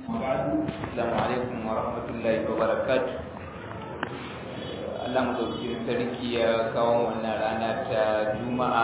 Assalamu alaikum wa rahmatullahi wa barakatuh. Allah madaukakin sarki ya kawo wannan rana ta Juma'a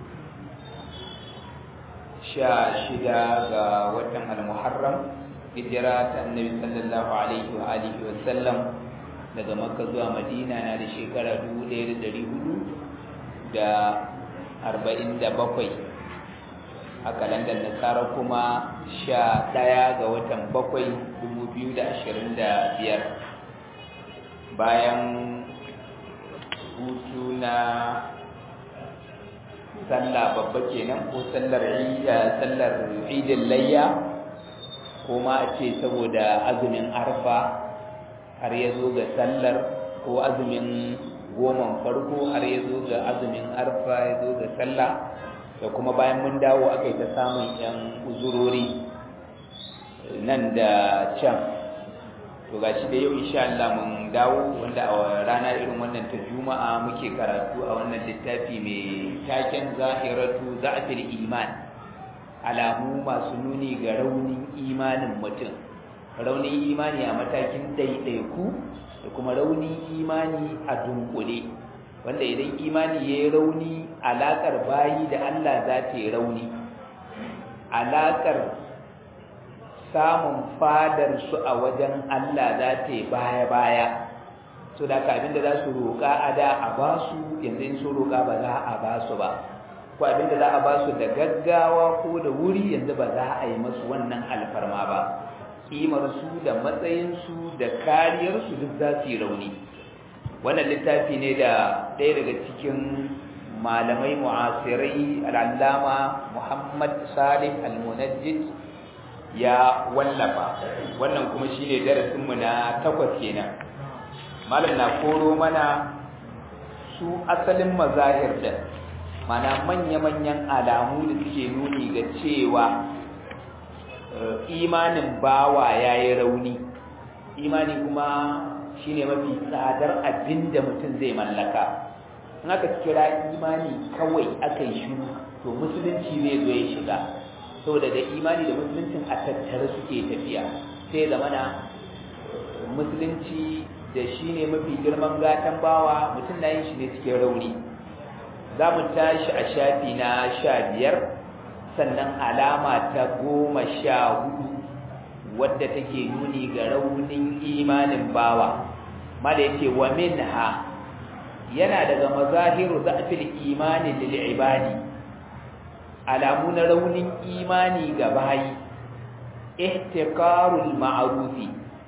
sha shida ga watan Al-Muharram hijira ta Annabi sallallahu alaihi wa alihi wa sallam daga Makka zuwa Madina na da shekara 1400 da arba'in da bakwai a kalandar nasara kuma sha ɗaya ga watan bakwai dubu biyu da ashirin da biyar bayan hutu na sallah babba kenan ko sallar sallar idin layya ko ma a ce saboda azumin arfa har ya zo ga sallar ko azumin goman farko har ya zo ga azumin arfa ya zo ga sallah da kuma bayan mun dawo aka yi ta samun yan uzurori nan da can to ga shi da yau insha Allah mun dawo wanda a rana irin wannan ta juma'a muke karatu a wannan littafi mai taken zahiratu za'atul iman alamu masu nuni ga raunin imanin mutum raunin imani a matakin ɗaiɗaiku da kuma raunin imani a dunkule wanda idan imani ya yi rauni alaƙar bayi da Allah za ta yi rauni alaƙar samun fadar su a wajen Allah za ta yi baya-baya so da ka abinda za su roƙa a da a ba su yanzu in su roƙa ba za a ba su ba ko abinda za a ba su da gaggawa ko da wuri yanzu ba za a yi masu wannan alfarma ba ƙimarsu da matsayinsu da kariyarsu duk za su yi rauni wannan littafi ne da ɗaya daga cikin malamai mu'asirai al'allama muhammad salih al-munajjid ya wallafa wannan kuma shi ne darasinmu na takwas kenan malam na koro mana su asalin mazahir da mana manya-manyan alamu da suke nuni ga cewa imanin bawa ya yi rauni imani kuma shine mafi tsadar abin da mutum zai mallaka in aka kira imani kawai aka yi shiru to musulunci zai zo ya shiga saboda da imani da musuluncin a tattare suke tafiya sai zamana musulunci da shi ne mafi girman gatan bawa mutum na yin shi ne cikin rauni za mu tashi a shafi na sha biyar sannan alama ta goma sha hudu wadda take nuni ga raunin imanin bawa mala yace wa minha yana daga mazahiru za'fil imani lil ibadi alamu na raunin imani ga bayi ihtiqarul ma'rufi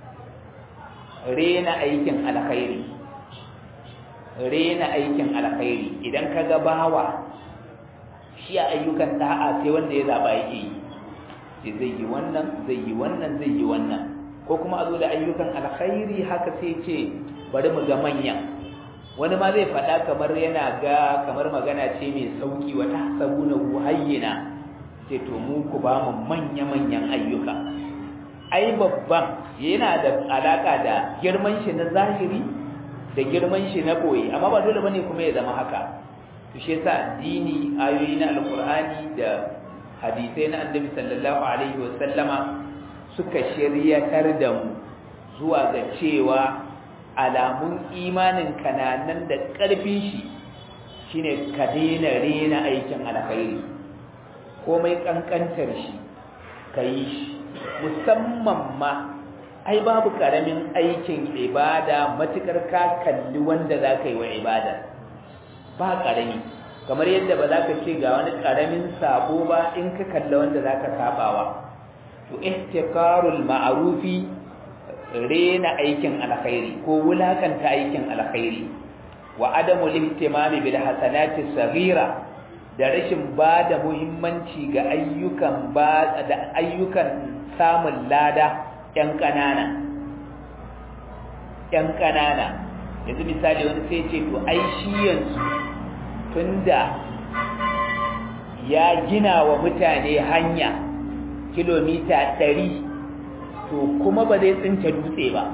rena aikin alkhairi rena aikin alkhairi idan kaga bawa shi ayyukan da'a sai wanda ya zaba yake yi zai yi wannan zai yi wannan zai yi wannan ko kuma a zo da ayyukan alkhairi haka sai ce bari mu ga manya wani ma zai faɗa kamar yana ga kamar magana ce mai sauki wa tahsabuna hayyina ce to mu ku ba mu manya manyan ayyuka ai babban yana da alaka da girman shi na zahiri da girman shi na boye amma ba dole bane kuma ya zama haka to shi yasa dini ayoyi na alqur'ani da hadisai na annabi sallallahu alaihi wasallama suka shiryatar da mu zuwa ga cewa alamun imanin kananan da ƙarfin shi shine ka daina rena aikin alkhairi komai kankantar shi ka yi shi musamman ma ai babu karamin aikin ibada matukar ka kalli wanda za ka yi wa ibada ba karami kamar yadda ba za ka ce ga wani karamin sabo ba in ka kalla wanda za ka sabawa to ihtiqarul ma'rufi rena aikin alkhairi ko wulakanta aikin alkhairi wa adamu lihtimami bil hasanati saghira da rashin ba da muhimmanci ga ayyukan ba da ayyukan samun lada yan kanana yan kanana yanzu misali wani sai ce to ai shi yanzu tunda ya gina wa mutane hanya kilomita ɗari to kuma ba zai tsince dutse ba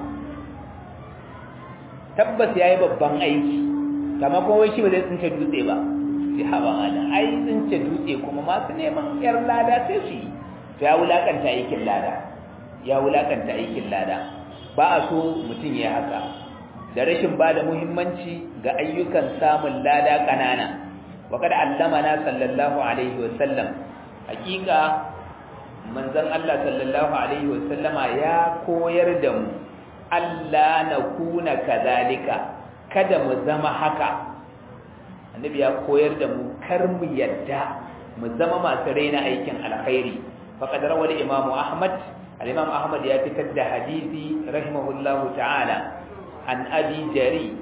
tabbas ya yi babban aiki kama kuma shi ba zai tsince dutse ba sai haɓa mana ai tsince dutse kuma masu neman yar lada sai su yi to ya wulakanta aikin lada ya wulakanta aikin lada ba a so mutum ya haka da rashin ba da muhimmanci ga ayyukan samun lada ƙanana wa kada allamana sallallahu alaihi wasallam hakika manzon Allah sallallahu alaihi wasallama ya koyar da mu Allah na kuna kazalika kada mu zama haka annabi ya koyar da mu kar mu yadda mu zama masu raina aikin alkhairi faqad rawal imam ahmad al-imam ahmad ya fitar da hadisi rahimahullahu ta'ala an abi jari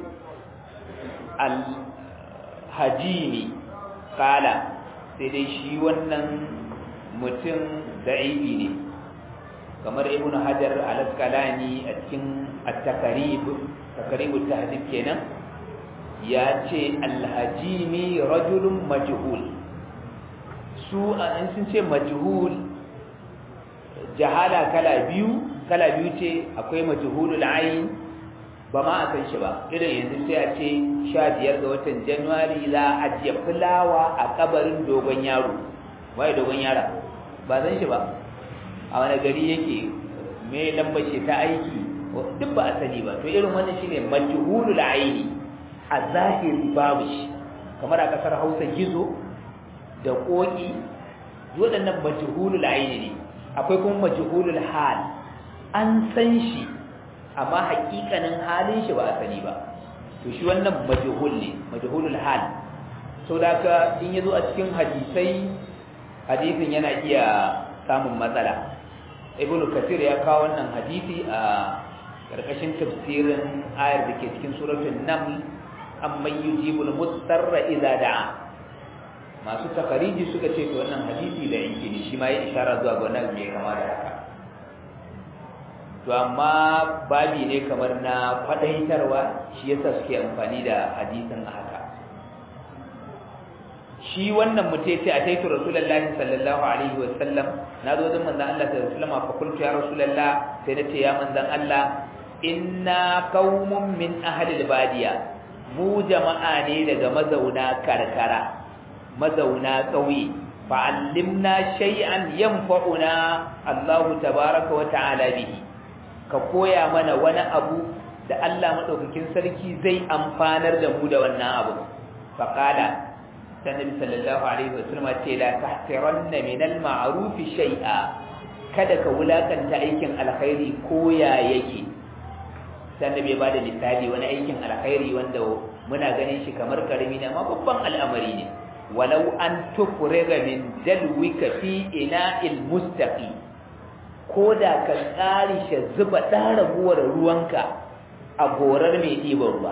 al-hajimi kala sai dai shi wannan mutum da'ibi ne kamar ibn hajar al-asqalani a cikin at-takarib takarib tahdid kenan ya ce al-hajimi rajulun majhul su an sun ce majhul jahala kala biyu kala biyu ce akwai majhulul ayn ba ma a san shi ba irin yanzu sai a ce sha biyar ga watan januwari za a ajiye fulawa a kabarin dogon yaro waye dogon yara ba san shi ba a wani gari yake me lambar shi ta aiki duk ba a sani ba to irin wannan shine majhulul aini a zahiri babu shi kamar a kasar Hausa gizo da koki waɗannan majhulul aini ne akwai kuma majhulul hal an san shi amma hakikanin halin shi ba a sani ba to shi wannan majhul ne majhulul hal so da ka in yazo a cikin hadisai hadisin yana iya samun matsala ibnu kathir ya kawo wannan hadisi a karkashin tafsirin ayar da ke cikin suratul naml amman yujibul mustarra idza da'a masu takariji suka ce to wannan hadisi da yake ne shi ma ya isharar zuwa ga wannan mai kama da haka to amma babi ne kamar na kwadaitarwa shi yasa suke amfani da hadisin a haka shi wannan mutum ce a taitu rasulullahi sallallahu alaihi wasallam na zo wajen manzon Allah sallallahu alaihi wasallam fa qultu ya rasulullah sai na ce ya manzon Allah inna qaumun min ahli albadiya mu jama'a ne daga mazauna karkara mazauna ƙauye fa'allimna shay'an yanfa'una Allahu tabaaraka wa ta'ala bihi ka koya mana wani abu da Allah madaukakin sarki zai amfanar da mu da wannan abu faqala sannabi sallallahu alaihi wasallam ce la tahtiranna min al-ma'ruf shay'a kada ka wulakanta aikin alkhairi ko ya yake sannabi ba da misali wani aikin alkhairi wanda muna ganin shi kamar karami ne amma babban al'amari ne walau an tufriga min dalwika fi ina'il mustaqi ko da ka tsari shi zuba ɗan raguwar ruwanka a gorar mai ɗiban ruwa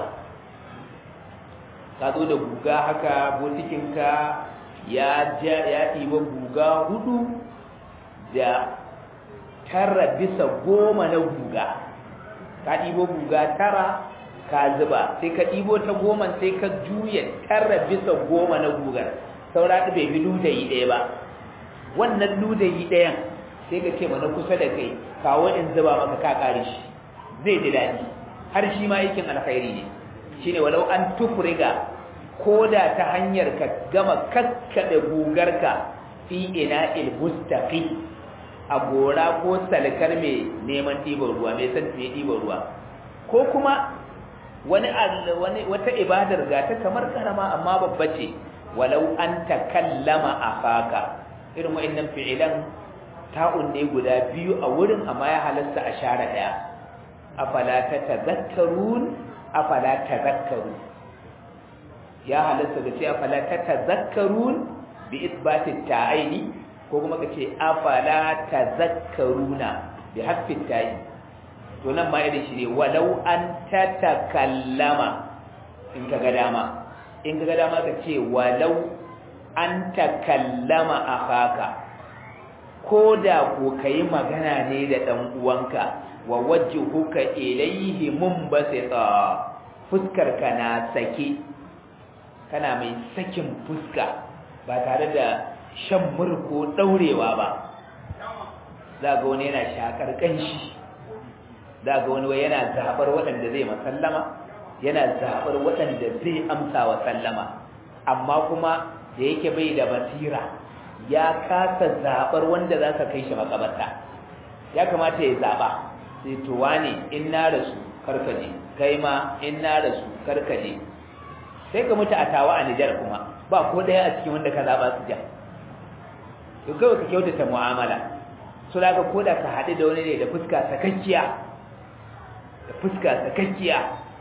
ka zo da guga haka botikinka ya ya ɗiba guga hudu da tara bisa goma na guga ka ɗibo guga tara ka zuba sai ka ɗibo ta goma sai ka juya tara bisa goma na gugar saura bai fi ludayi ɗaya ba wannan ludayi ɗayan sai ka ce mana kusa da kai kawo in zuba maka ka kare shi zai ji daɗi har shi ma aikin alkhairi ne shine walau an tufriga ko da ta hanyar ka gama kakkaɗe gugarka fi ina il mustaqi a gora ko salkar mai neman ɗiban ruwa mai san mai ɗiban ruwa ko kuma wani wani wata ibadar ga ta kamar karama amma babba ce walau an takallama afaka irin wa'annan fi'ilan ta'un ne guda biyu a wurin amma ya halasta a share daya afala tatazakkarun afala tazakkaru ya halasta da ce afala tatazakkarun bi isbati ta'aini ko kuma kace afala tazakkaruna bi hasfi ta'i to nan ma irin shi ne walau an tatakallama in ka ga dama in ka ga dama ka ce walau an takallama akhaka ko da ko kai magana ne da dan uwanka wa wajhuka ilayhi munbasita fuskar ka na sake kana mai sakin fuska ba tare da shan murko daurewa ba za ga wani yana shakar kanshi za ga wani yana zabar waɗanda zai masallama yana zabar waɗanda zai amsa wa sallama amma kuma da yake bai da basira ya kasa zabar wanda za ka kai shi makabarta ya kamata ya zaba sai to wane in na rasu karkaje kai ma in na rasu karkaje sai ka mutu a tawa a Nijar kuma ba ko daya a cikin wanda ka zaba su ja to kawai ka kyautata mu'amala so da ka koda ka haɗu da wani ne da fuska sakakkiya da fuska sakakkiya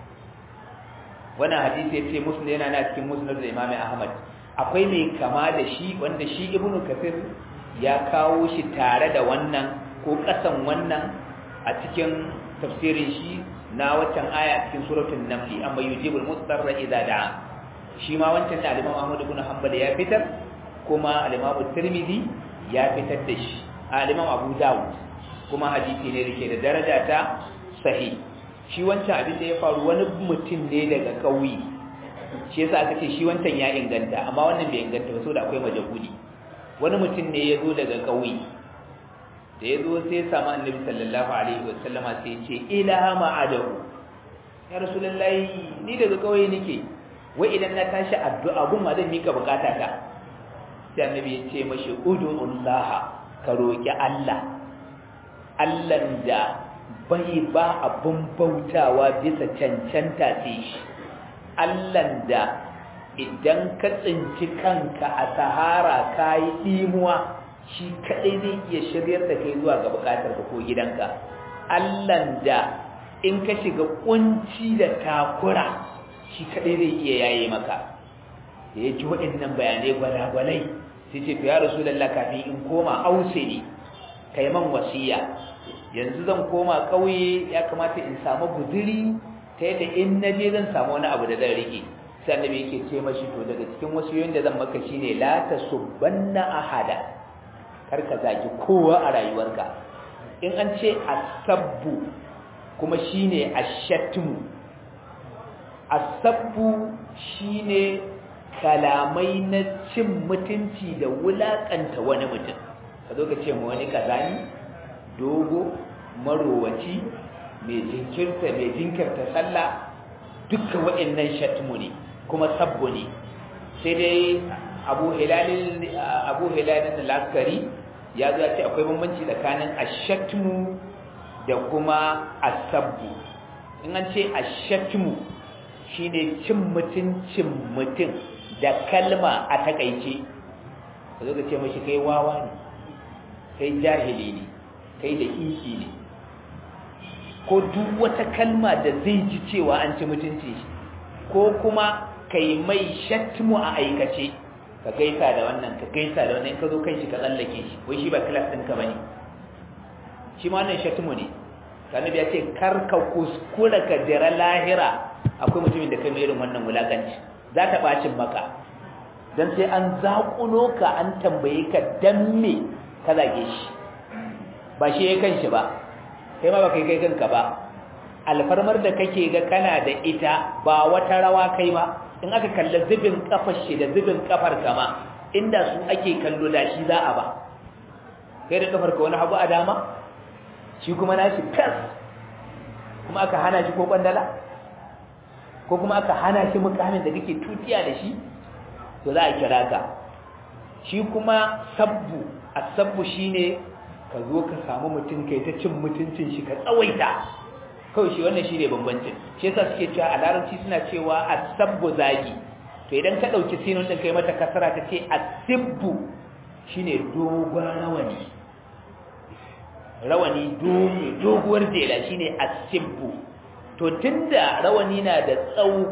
wannan hadisi yace muslim yana na cikin musnad da Imam Ahmad akwai mai kama da shi wanda shi Ibn Kathir ya kawo shi tare da wannan ko kasan wannan a cikin tafsirin shi na waccan aya cikin suratul naml amma yujibul mudarra idza da'a shi ma wancan da Imam Ahmad ibn Hanbal ya fitar kuma al-Imam Tirmidhi ya fitar da shi al-Imam Abu Dawud kuma hadisi ne dake da daraja ta sahih shi wancan abin da ya faru wani mutum ne daga kauye shi yasa aka ce shi wancan ya inganta amma wannan bai inganta ba saboda akwai majahudi wani mutum ne ya zo daga kauye da ya zo sai ya samu annabi sallallahu alaihi wasallama sai ya ce ila ma'adahu ya rasulullahi ni daga kauye nake wai idan na tashi addu'a gun ma zan mika bukata ta sai annabi ya ce mashi ud'ullah ka roki Allah Allah da bai ba abun bautawa bisa cancanta ce shi Allahn da idan ka tsinci kanka a sahara ka yi ɗimuwa shi kaɗai zai iya shiryar da kai zuwa ga buƙatar ka ko gidanka Allahn da in ka shiga ƙunci da takura shi kaɗai zai iya yaye maka da ya ji waɗannan bayanai gwalagwalai sai ce to ya rasu lalla kafin in koma ause ne kai man wasiya yanzu zan koma ƙauye ya kamata in samu guduri ta yadda in na je zan samu wani abu da zan rike sai annabi yake ce mashi to daga cikin wasu yoyin da zan maka shine la tasubbanna ahada kar ka zaki kowa a rayuwarka in an ce asabbu kuma shine ashatmu asabbu shine kalamai na cin mutunci da wulakanta wani mutum ka zo ka ce ma wani kazani dogo marowaci mai jinkirta mai jinkirta sallah dukkan waɗannan shatmu ne kuma sabbu ne sai dai abu hilalin abu hilalin laskari ya zo ce akwai bambanci tsakanin ashatmu da kuma asabbu in an ce ashatmu shine cin mutuncin mutum da kalma a takaice ka zo ka ce mashi kai wawa ne kai jahili ne kai da iki ne ko duk wata kalma da zai ji cewa an ci mutunci shi ko kuma kai mai shatmu a aikace ka gaisa da wannan ka gaisa da wannan ka zo kan shi ka tsallake shi wai shi ba class ɗinka ba ne shi ma wannan shatmu ne kanabi ya ce kar ka kuskura ka jira lahira akwai mutumin da kai mai irin wannan wulakanci za ta bacin maka dan sai an zaƙulo ka an tambaye ka dan me ka zage shi ba shi ya kan shi ba kai ma ba kai kai kanka ba alfarmar da kake ga kana da ita ba wata rawa kai ba in aka kalla zubin kafar shi da zubin kafar kama inda su ake kallo da shi za a ba kai da kafar ka wani hagu a dama shi kuma nashi fes kuma aka hana shi ko kwandala ko kuma aka hana shi mukamin da kake tutiya da shi to za a kira ka shi kuma sabbu asabbu shine ka zo ka samu mutum kai ta cin mutuncin shi ka tsawaita kawai shi wannan shi ne bambancin shi yasa suke cewa a larabci suna cewa asabbu zagi to idan ka ɗauki sinun ɗin kai mata kasara ka ce asibbu shine dogon rawani rawani doguwar jela shine asibbu to tunda rawani na da tsawo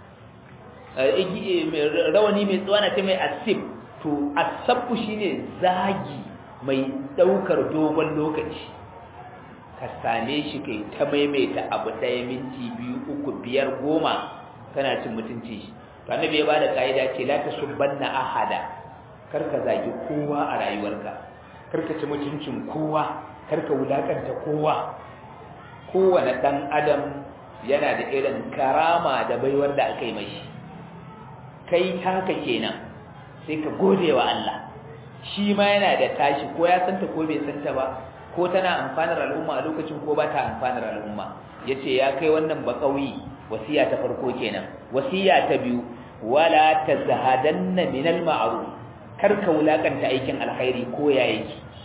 rawani mai tsawo na ce mai asib to asabbu shine zagi mai daukar dogon lokaci ka same shi kai ta maimaita abu ɗaya minti biyu uku biyar goma kana cin mutunci shi to annabi ya bada kaida ce la tasubbanna ahada kar ka zagi kowa a rayuwarka kar ka ci mutuncin kowa kar ka wulakanta kowa kowane dan adam yana da irin karama da baiwar da aka yi mashi kai taka kenan sai ka gode wa Allah shi ma yana da tashi ko ya santa ko bai santa ba ko tana amfanar al'umma a lokacin ko ba ta amfanar al'umma yace ya kai wannan bakawi wasiya ta farko kenan wasiya ta biyu wala tazhadanna min al-ma'ruf kar ka wulakanta aikin alkhairi ko ya yake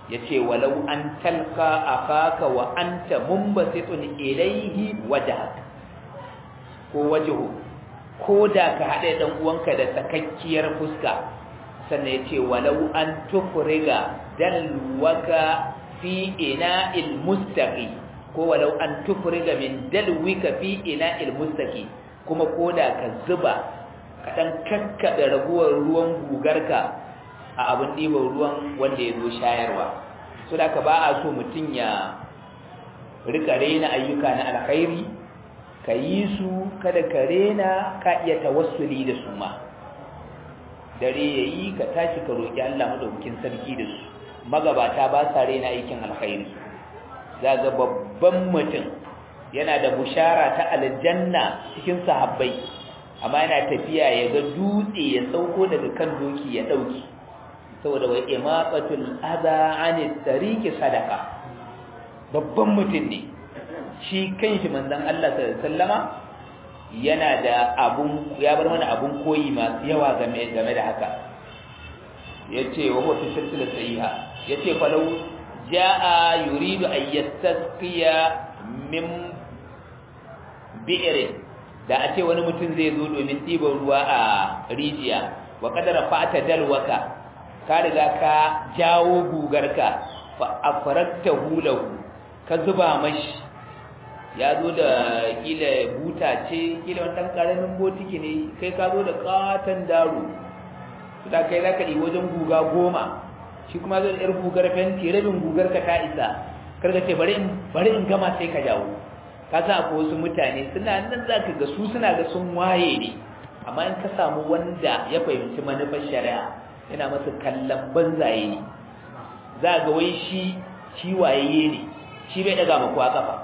yace walau an talqa akaka wa anta munbasitun ilayhi wajhak ko wajhu ko da ka haɗe ɗan uwanka da sakakkiyar fuska sannan yace walau an tufriga dalwaka fi ina'il mustaqi ko walau an tufriga min dalwika fi ina'il mustaqi kuma koda ka zuba ka dan kakkabe raguwar ruwan gugarka a abin ɗiban ruwan wanda ya zo shayarwa so da ka ba a so mutum ya rika rena ayyuka na alkhairi ka yi su kada ka rena ka iya tawassuli da su ma dare yayi ka tashi ka roki Allah madaukakin sarki da su magabata ba sa rena aikin alkhairi zaga babban mutum yana da bushara ta aljanna cikin sahabbai amma yana tafiya ya ga dutse ya sauko daga kan doki ya dauki saboda wai imaqatul adha anit tariqi sadaqa babban mutum ne shi kanshi manzon Allah sallallahu alaihi wasallama yana da abun ya bar mana abun koyi masu yawa game game da haka yace wa huwa fi silsila sahiha yace falau jaa yuridu an yastasqiya min bi'rin da a ce wani mutum zai zo domin ɗiban ruwa a rijiya wa kadara fata dalwaka ka riga ka jawo gugarka fa afrakta hulahu ka zuba mashi ya zo da kila buta ce kila wani ɗan ƙaramin botiki ne kai ka zo da ƙaton daro su da kai za ka ɗi wajen guga goma shi kuma zo da ‘yar gugar fenti rabin gugar ka ta isa karka ce bari in gama sai ka jawo ka sa akwai wasu mutane suna nan za ka ga su suna ga sun waye ne amma in ka samu wanda ya fahimci manufar shari'a yana masa kallon banzaye ne za ga wai shi shi wayayye ne shi bai daga maku a kafa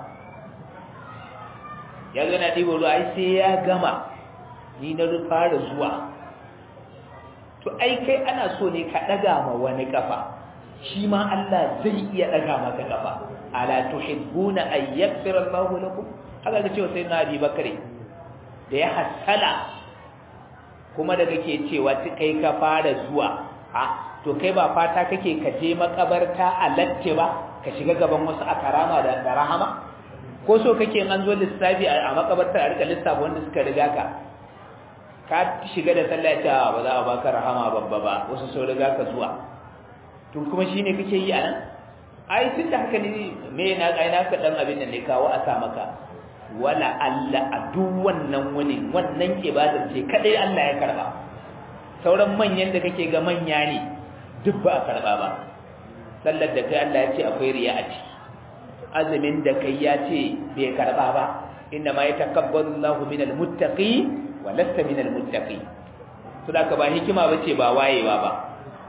ya ga na ɗiba ruwa ai sai ya gama ni na fara zuwa to ai kai ana so ne ka daga ma wani kafa shi ma Allah zai iya daga maka kafa ala tuhibbuna an yaghfira Allah lakum haka ga cewa sayyidina Abi Bakari da ya hasala kuma da kake cewa kai ka fara zuwa a to kai ba fata kake ka je makabarta a latte ba ka shiga gaban wasu a karama da rahama ko so kake an zo lissafi a makabartar a rika lissafi wanda suka riga ka ka shiga da sallah ta ba za a baka rahama babba ba wasu sun riga ka zuwa to kuma shine kake yi anan ai tun da haka ne me na ai na ka dan abin da ne kawo a sa maka wala Allah a duk wannan wani wannan ibadar ce kadai Allah ya karba sauran manyan da kake ga manya ne duk ba a karba ba sallar da kai Allah ya ce akwai riya a ciki azumin da kai ya ce bai karba ba inna ma yatakabbalu Allahu minal muttaqi wa lasta minal muttaqi to da ka ba hikima bace ba wayewa ba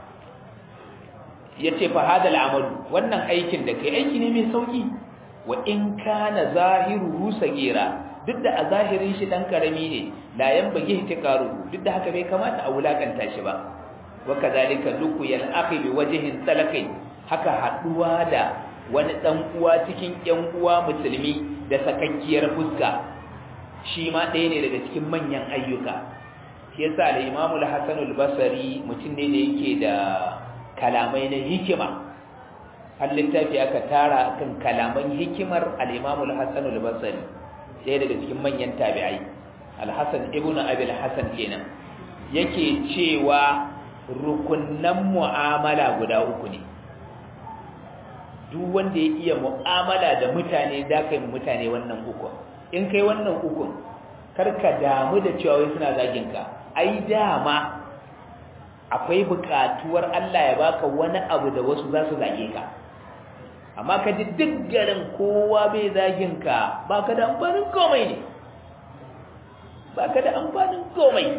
yace fa hadal amalu wannan aikin da kai aiki ne mai sauki wa in kana zahiruhu sagira duk da a zahirin shi dan karami ne la yanbaghi tikaru duk da haka bai kamata a wulakanta shi ba wa kadhalika luqyal akhi bi wajhin talakai haka haduwa da wani dan uwa cikin ƴan uwa musulmi da sakakkiyar fuska shi ma ɗaya ne daga cikin manyan ayyuka shi yasa al-Imam al-Hasan al-Basri mutum ne da yake da kalamai na hikima har littafi aka tara kan kalaman hikimar al-Imam al-Hasan al-Basri sai daga cikin manyan tabi'ai al-Hasan ibn Abi al-Hasan kenan yake cewa rukunnan mu'amala guda uku ne duk wanda ya iya mu'amala da mutane da kai mutane wannan uku in kai wannan uku karka damu da cewa wai suna zagin ka ai dama akwai buƙatuwar Allah ya baka wani abu da wasu za su zage ka amma ka ji duk garin kowa bai zagin ka baka da amfanin komai ne baka da amfanin komai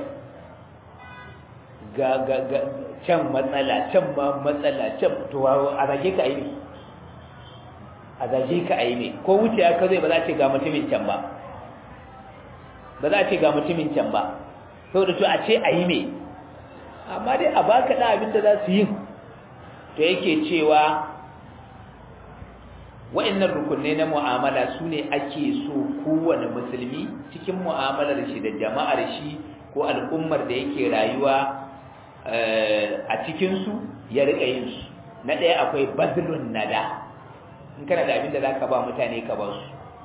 ga ga ga can matsala can ma matsala can to a zage ka aini a zage ka aini ko wuce ya ka zai ba za ce ga mutumin can ba ba za ce ga mutumin can ba saboda to a ce ayi me amma dai a baka da abin da za su yi to yake cewa wa'annan rukunai na mu'amala su ne ake so kowane musulmi cikin mu'amalar shi da jama'ar shi ko al'ummar da yake rayuwa a cikinsu ya riƙa yin su na ɗaya akwai bazlun nada in kana da abin da za ka ba mutane ka ba su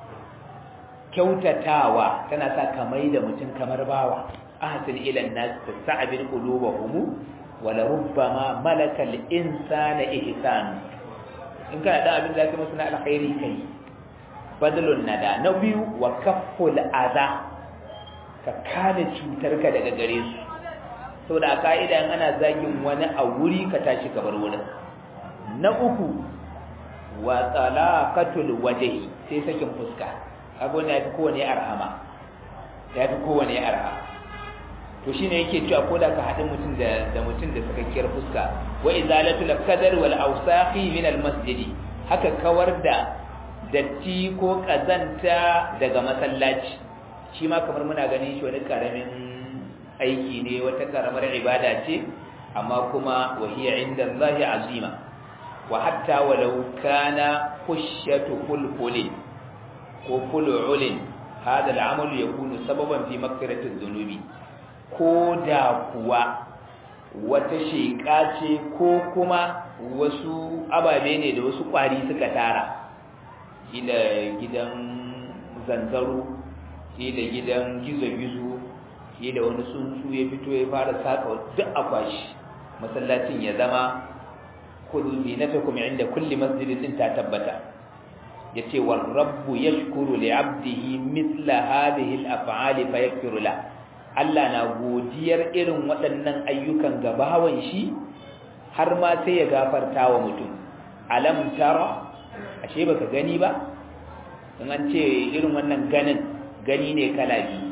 kyautatawa tana sa ka mai da mutum kamar bawa ahsin ila an-nas tas'abir qulubahum wa la rubbama malaka al-insana ihsan in kana da abin da zaka musu na alkhairi kai badalun nada na biyu wa kafful adha ka kare cutarka daga gare su saboda a ka'ida in ana zagin wani a wuri ka tashi ka bar wurin na uku wa talaqatul wajhi sai sakin fuska kaga wannan yafi kowane arhama yafi kowane arha to shine yake cewa ko da ka haɗin mutum da da mutum da sakakkiyar fuska wa izalatul qadar wal awsaqi min al masjid haka kawar da datti ko kazanta daga masallaci shi ma kamar muna ganin shi wani karamin aiki ne wata karamar ibada ce amma kuma wahiya inda Allah azima wa hatta walau kana kushatu fulfulin ko ful'ulin hada al'amal yakunu sababan fi maghfirati dhunubi ko da kuwa wata sheka ce ko kuma wasu ababe ne da wasu kwari suka tara ila gidan zanzaro ila gidan gizo-gizo ila wani tsuntsu ya fito ya fara saka duk akwashi masallacin ya zama kullu zinatakum inda kulli masjidin din ta tabbata yace war rabbu yashkuru li 'abdihi mithla hadhihi al-af'ali fayaghfiru la Allah na godiyar irin waɗannan ayyukan ga bawan shi har ma sai ya gafarta wa mutum alam tara ashe baka gani ba in an ce irin wannan ganin gani ne kala biyu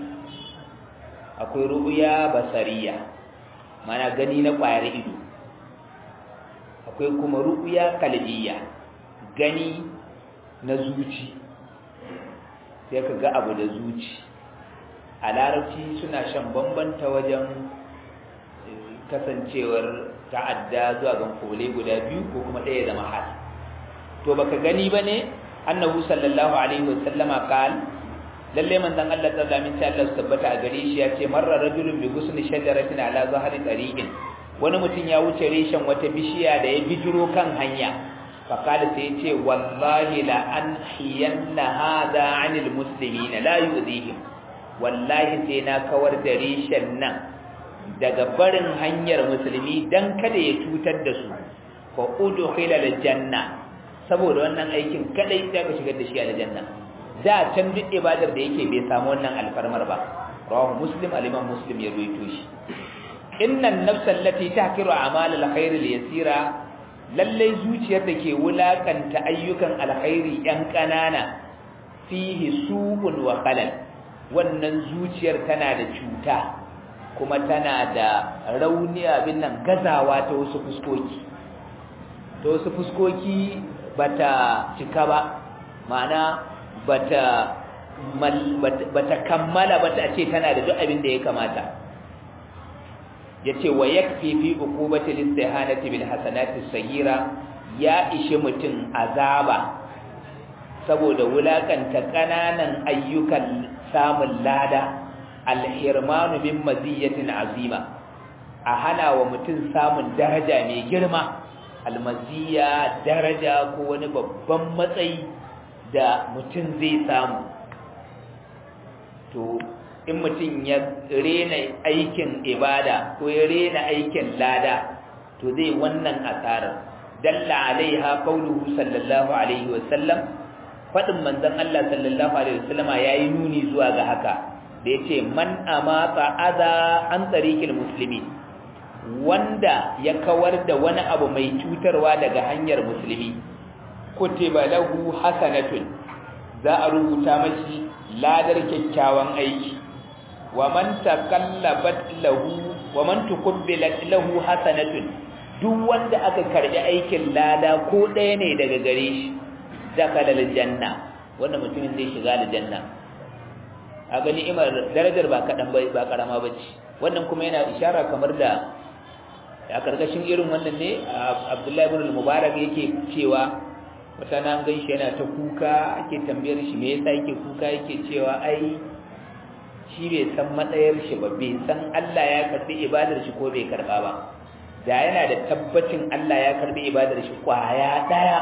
akwai ru'ya basariya mana gani na ƙwayar ido akwai kuma ru'ya kalbiya gani na zuci sai ka ga abu da zuci a larabci suna shan bambanta wajen kasancewar ta'adda zuwa ga kole guda biyu ko kuma ɗaya zama hal to baka gani ba ne annahu sallallahu alaihi wasallama qal lalle manzon Allah ta zamin ta Allah tabbata a gare shi ya ce marra rajulun bi gusni shajaratin ala zahri tariqin wani mutum ya wuce reshen wata bishiya da ya bijiro kan hanya faqala sai ya ce wallahi la anhiyanna hada anil muslimina la yu'dihim wallahi sai na kawar da reshen nan daga barin hanyar musulmi dan kada ya cutar da su fa udkhila aljanna saboda wannan aikin kadai sai ka shigar da shi aljanna da can duk ibadar da yake bai samu wannan alfarmar ba rawahu muslim al-imam muslim ya ruwaito shi innan nafsal lati tahkiru a'mal al-khair al-yasira lalle zuciyar da ke wulakanta ayyukan alkhairi yan kanana fihi su'un wa khalal wannan zuciyar tana da cuta kuma tana da rauni abin nan gazawa ta wasu fuskoki ta wasu fuskoki bata cika ba ma'ana bata bata kammala bata ce tana da duk abin da ya kamata yace wa yakfi fi uqubati listihanati bil hasanati sagira ya ishi mutum azaba saboda wulakanta kananan ayyukan samun lada alhirmanu min maziyatin azima a hana wa mutum samun daraja mai girma almaziya daraja ko wani babban matsayi da mutum zai samu to in mutum ya rena aikin ibada ko ya rena aikin lada to zai wannan asarar dalla alaiha qauluhu sallallahu alaihi wasallam fadin manzon Allah sallallahu alaihi wasallama yayi nuni zuwa ga haka da yace man amata adha an tariqil muslimin wanda ya kawar da wani abu mai cutarwa daga hanyar musulmi kutiba lahu hasanatun za a rubuta mashi ladar kyakkyawan aiki wa man taqallabat lahu wa man tuqbilat lahu hasanatun duk wanda aka karbi aikin lada ko ɗaya ne daga gare shi dakala aljanna wannan mutumin zai shiga aljanna a ga ni'imar darajar ba kadan ba ba karama bace wannan kuma yana ishara kamar da a karkashin irin wannan ne Abdullahi ibn al-Mubarak yake cewa wata nan gan shi yana ta kuka ake tambayar shi me yasa yake kuka yake cewa ai shi bai san matsayar shi ba bai san Allah ya karbi ibadar shi ko bai karba ba da yana da tabbacin Allah ya karbi ibadar shi kwaya daya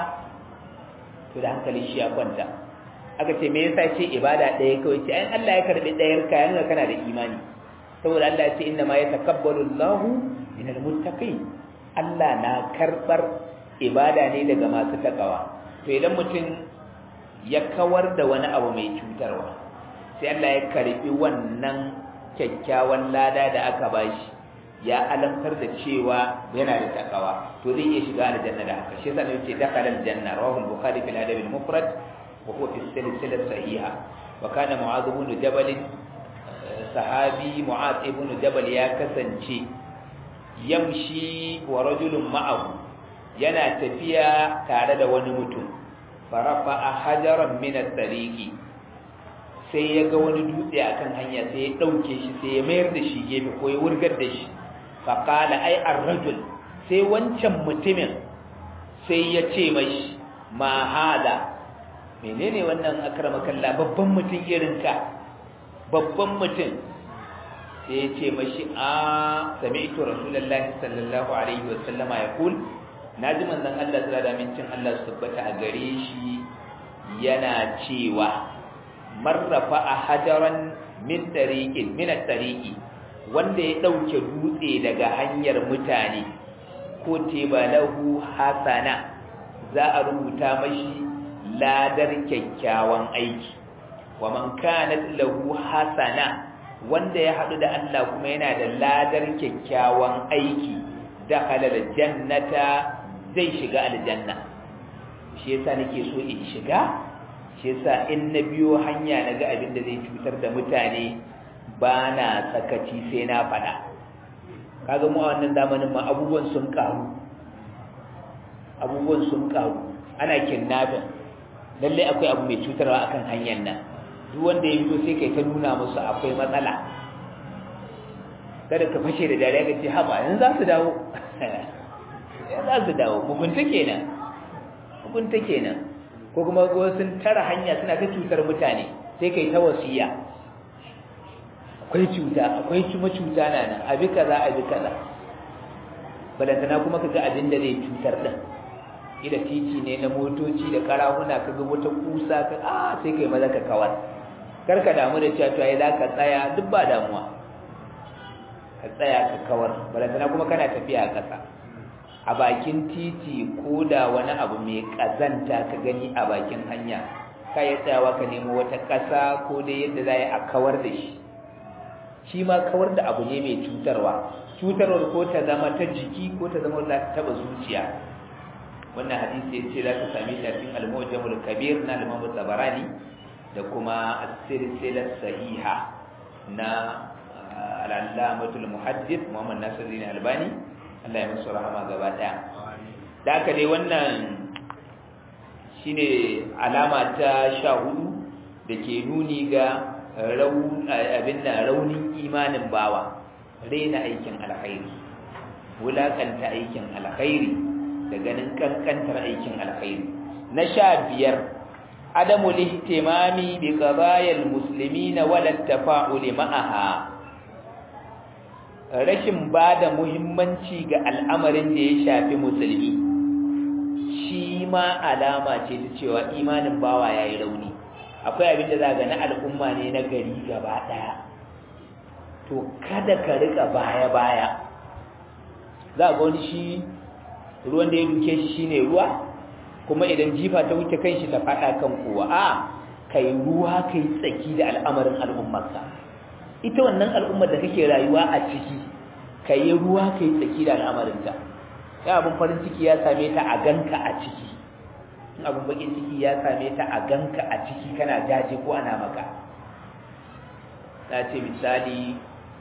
to da hankali shi ya kwanta aka ce me yasa ce ibada daya kawai ce ai Allah ya karbi dayar ka yana kana da imani saboda Allah ya ce inna ma yatakabbalu Allahu minal muttaqin Allah na karbar ibada ne daga masu takawa to idan mutum ya kawar da wani abu mai cutarwa sai Allah ya karbi wannan kyakkyawan lada da aka bashi ya alamtar da cewa yana da takawa to zai iya shiga aljanna da haka shi yasa ne yace dakhala aljanna rawahu al-bukhari fil adab al-mufrad wa huwa fi silsilah sahiha wa kana mu'adh ibn jabal sahabi mu'adh ibn jabal ya kasance yamshi wa rajulun ma'ahu yana tafiya tare da wani mutum farafa hajaran min at-tariqi sai ya ga wani dutse akan hanya sai ya dauke shi sai ya mayar da shi gefe ko ya wurgar da shi fa qala ai ar-rajul sai wancan mutumin sai ya ce mashi ma hada menene wannan akramakallah babban mutum irin ka babban mutum sai ya ce mashi a sami'tu rasulullahi sallallahu alaihi wa sallama yaqul naji manzon Allah sallallahu alaihi mincin Allah su tabbata a gare shi yana cewa marrafa a hajaran min tariqin min at-tariqi wanda ya dauke dutse daga hanyar mutane ko tebalahu hasana za a rubuta mashi ladar kyakkyawan aiki wa man kanat lahu hasana wanda ya hadu da Allah kuma yana da ladar kyakkyawan aiki dakhala al-jannata zai shiga aljanna shi yasa nake so in shiga shi yasa in na biyo hanya naga abin da zai cutar da mutane ba na sakaci sai na fada kaga mu a wannan zamanin ma abubuwan sun karu abubuwan sun karu ana kidnapping lalle akwai abu mai cutarwa akan hanyar nan duk wanda ya fito sai kai ta nuna musu akwai matsala kada ka fashe da dariya ka ce haba yanzu za su dawo ya za su dawo hukunta kenan hukunta kenan ko kuma sun tara hanya suna ta cutar mutane sai kai ta wasiya akwai cuta akwai kuma cuta na nan abi kaza abi kaza balantana kuma ka ga abin da zai cutar din ida titi ne na motoci da karahuna ka ga wata kusa ka a sai kai maza ka kawar kar ka damu da cewa to ai za ka tsaya duk ba damuwa ka tsaya ka kawar balantana kuma kana tafiya a ƙasa a bakin titi ko da wani abu mai ƙazanta ka gani a bakin hanya ka yi tsayawa ka nemo wata ƙasa ko dai yadda za a kawar da shi shi ma kawar da abu ne mai cutarwa cutarwar ko ta zama ta jiki ko ta zama za ta taɓa zuciya wannan hadisi ya ce za ka same shi a cikin al-mujamul kabir na al-imam tabarani da kuma as-silsilah sahiha na al-allamatul muhaddith muhammad nasiruddin albani Allah ya musu rahama gaba daya da haka dai wannan shine alama ta sha hudu da ke nuni ga abin da raunin imanin bawa raina aikin alkhairi wulakanta aikin alkhairi da ganin kankantar aikin alkhairi na sha biyar adamu lihtimami bi qadayal muslimina wala tafa'ul ma'aha rashin ba da muhimmanci ga al'amarin da ya shafi musulmi shi ma alama ce ta cewa imanin bawa ya yi rauni akwai abin da za ga na al'umma ne na gari gaba ɗaya to kada ka rika baya-baya za ga wani shi ruwan da ya duke shi shine ruwa kuma idan jifa ta wuce kan shi ta faɗa kan kowa a kai ruwa kai tsaki da al'amarin al'ummarka ita wannan al'ummar da kake rayuwa a ciki ka yi ruwa ka yi tsaki da al'amarinta ya abin farin ciki ya same ta a ganka a ciki abin bakin ciki ya same ta a ganka a ciki kana jaje ko ana maka na ce misali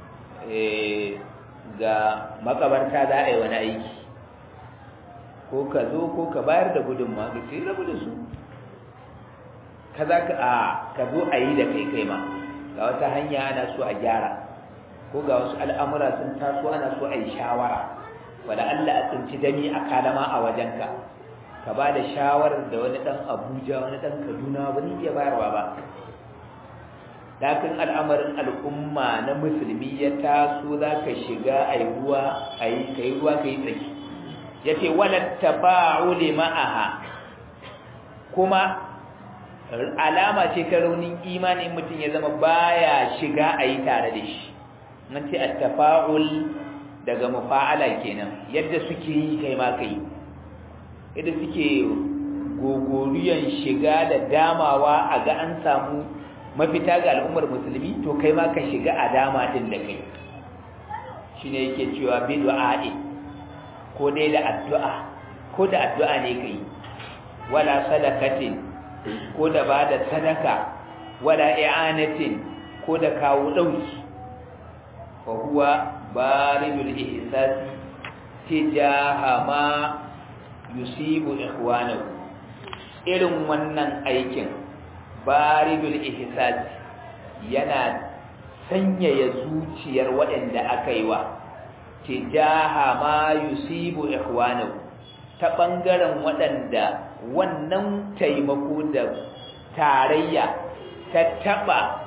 ga makabarta za a yi wani aiki ko ka zo ko ka bayar da gudunma ga ce rabu da su ka za ka a ka zo a yi da kai kai ma ga wata hanya ana so a gyara ko ga wasu al'amura sun taso ana so a yi shawara wadda Allah a tsinci dami a kalama a wajenka ka ba da shawarar da wani ɗan abuja wani ɗan kaduna ba zai iya bayarwa ba lakin al'amarin al'umma na musulmi ya taso za ka shiga a yi ruwa a yi ka yi ruwa ka yi tsaki ya ce walatta ba'uli ma'aha kuma alama ce ta raunin imanin mutum ya zama baya shiga a yi tare da shi nan ce attafa'ul daga mufa'ala kenan yadda suke yi kai ma kai yadda suke gogoriyan shiga da damawa a ga an samu mafita ga al'ummar musulmi to kai ma ka shiga a dama din da kai shine yake cewa bi du'a'i ko dai da addu'a ko da addu'a ne kai wala sadaqatin ko da bada sadaka wala i'anatin ko da kawo dauki fa huwa baridul ihsas tijaha ma yusibu ikhwanahu irin wannan aikin baridul ihsas yana sanyaya zuciyar waɗanda aka yi wa tijaha ma yusibu ikhwanahu ta bangaren waɗanda wannan taimako da tarayya ta taba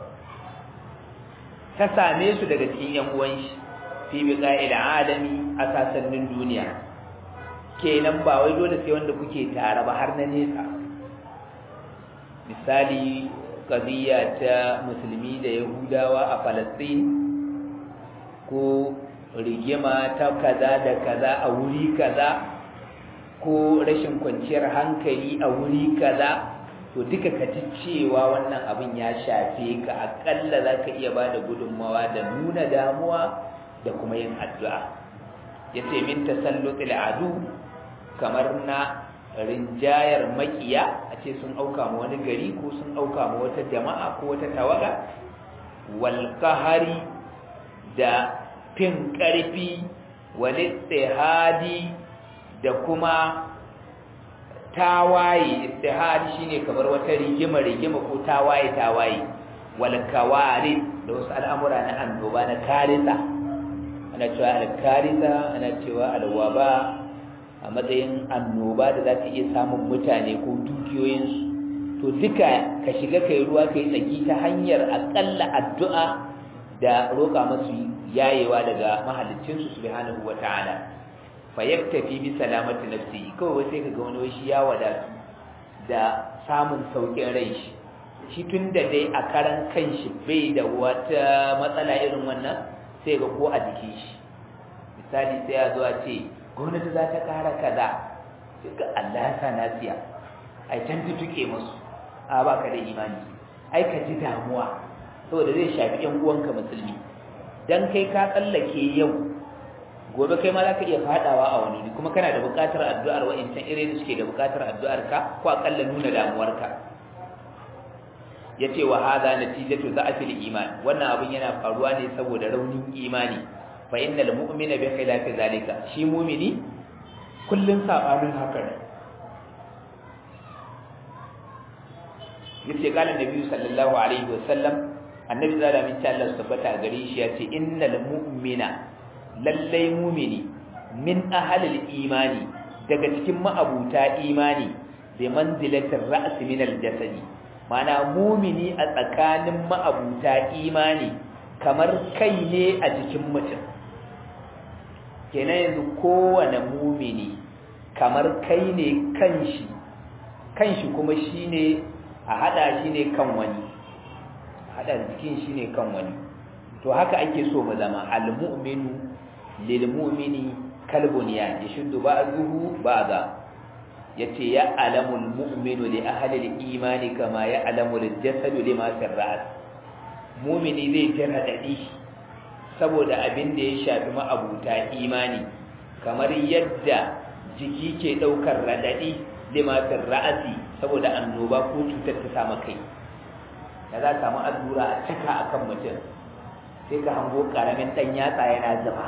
ta same su daga cikin yan uwan shi fi biqa'il alami a sasannin duniya kenan ba wai dole sai wanda kuke tare ba har na nesa misali qadiyya ta musulmi da yahudawa a Palestine ko rigima ta kaza da kaza a wuri kaza ko rashin kwanciyar hankali a wuri kaza to duka ka ji cewa wannan abin ya shafe ka akalla za ka iya ba da gudunmawa da nuna damuwa da kuma yin addu'a ya ce min tasallutul adu kamar na rinjayar makiya a ce sun auka ma wani gari ko sun auka ma wata jama'a ko wata tawaga wal qahari da fin karfi wal ittihadi da kuma tawaye ittihadi shine kamar wata rigima rigima ko tawaye tawaye wal kawarid da wasu al'amura na annoba na karisa ana cewa al-karisa ana cewa al-waba a matsayin annoba da za ta iya samun mutane ko dukiyoyinsu to duka ka shiga kai ruwa kai tsaki ta hanyar akalla addu'a da roƙa masu yayewa daga mahaliccinsu subhanahu wata'ala fa yaktafi bi salamati nafsi kawai sai kaga wani shi ya wadatu da samun saukin rai shi shi tunda dai a karan kanshi bai da wata matsala irin wannan sai ga ko a jikin shi misali sai ya zo a ce gwamnati za ta kara kaza sai ga Allah ya sa nasiya ai can tutuke musu a baka da imani ai ka ji damuwa saboda zai shafi yan uwanka musulmi dan kai ka tsallake yau gobe kai ma za ka iya fadawa a wani kuma kana da buƙatar addu'ar wa'incan irin da suke da buƙatar addu'ar ka ko akalla nuna damuwarka yace wa hadha natijatu za'fil iman wannan abin yana faruwa ne saboda raunin imani fa innal mu'mina bi khilafi zalika shi mu'mini kullun sabanin haka ne yace kana nabi sallallahu alaihi wasallam annabi zalla min ta Allah tabbata gare shi yace innal mu'mina lallai mu'mini min ahlil imani daga cikin ma'abuta imani bi manzilatir ra's min al-jasadi mana mumini a tsakanin ma'abuta imani kamar kai ne a jikin mutum kenan yanzu kowane mumini kamar kai ne kanshi kanshi kuma shine a hada shi ne kan wani hada jikin shi ne kan wani to haka ake so mu zama al-mu'minu lil mu'mini kalbuniyan yashuddu ba'dahu ba'da yace ya alamul mu'minu li ahli al-iman kama ya alamul jasadu lima fi ras mu'mini zai jira dadi saboda abin da ya shafi ma'abuta imani kamar yadda jiki ke daukar radadi lima fi ra'si saboda annoba ko cutar ta sama kai da za samu allura a cika akan mutum sai ka hango karamin dan yatsa yana zuba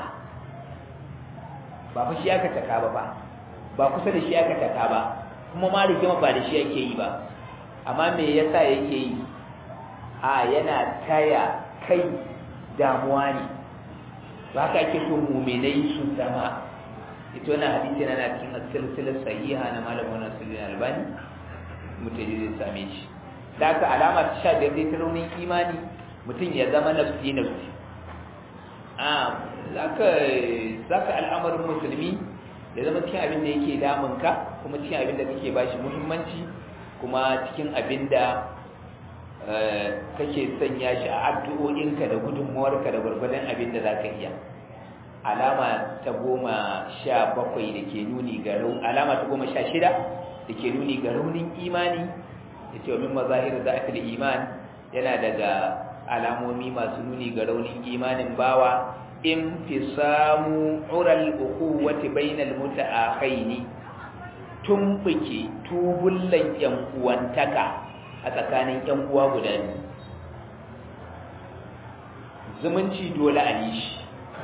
ba fa shi aka taka ba ba ba kusa da shi aka taka ba kuma ma rigima ba da shi yake yi ba amma me yasa yake yi a yana taya kai damuwa ne ba haka ake so muminai su zama ita wannan hadisi yana cikin silsilar sahiha na malamin wannan sirrin albani mutane zai same shi da aka alama ta sha biyar dai ta raunin imani mutum ya zama nafsi nafsi a zaka al'amarin musulmi ya zama cikin abin da yake damunka kuma cikin abin da kake ba shi muhimmanci kuma cikin abin da kake sanya shi a addu'o'inka da gudunmawarka da gwargwadon abin da za ka iya alama ta goma sha bakwai da ke nuni ga alama ta goma sha shida da ke nuni ga raunin imani da ce wa min mazahir da aka da iman yana daga alamomi masu nuni ga raunin imanin bawa in fi samu ural ukuwati bainal muta'akhaini tumbuke tubullan yan uwantaka a tsakanin yan uwa guda biyu zumunci dole a yi shi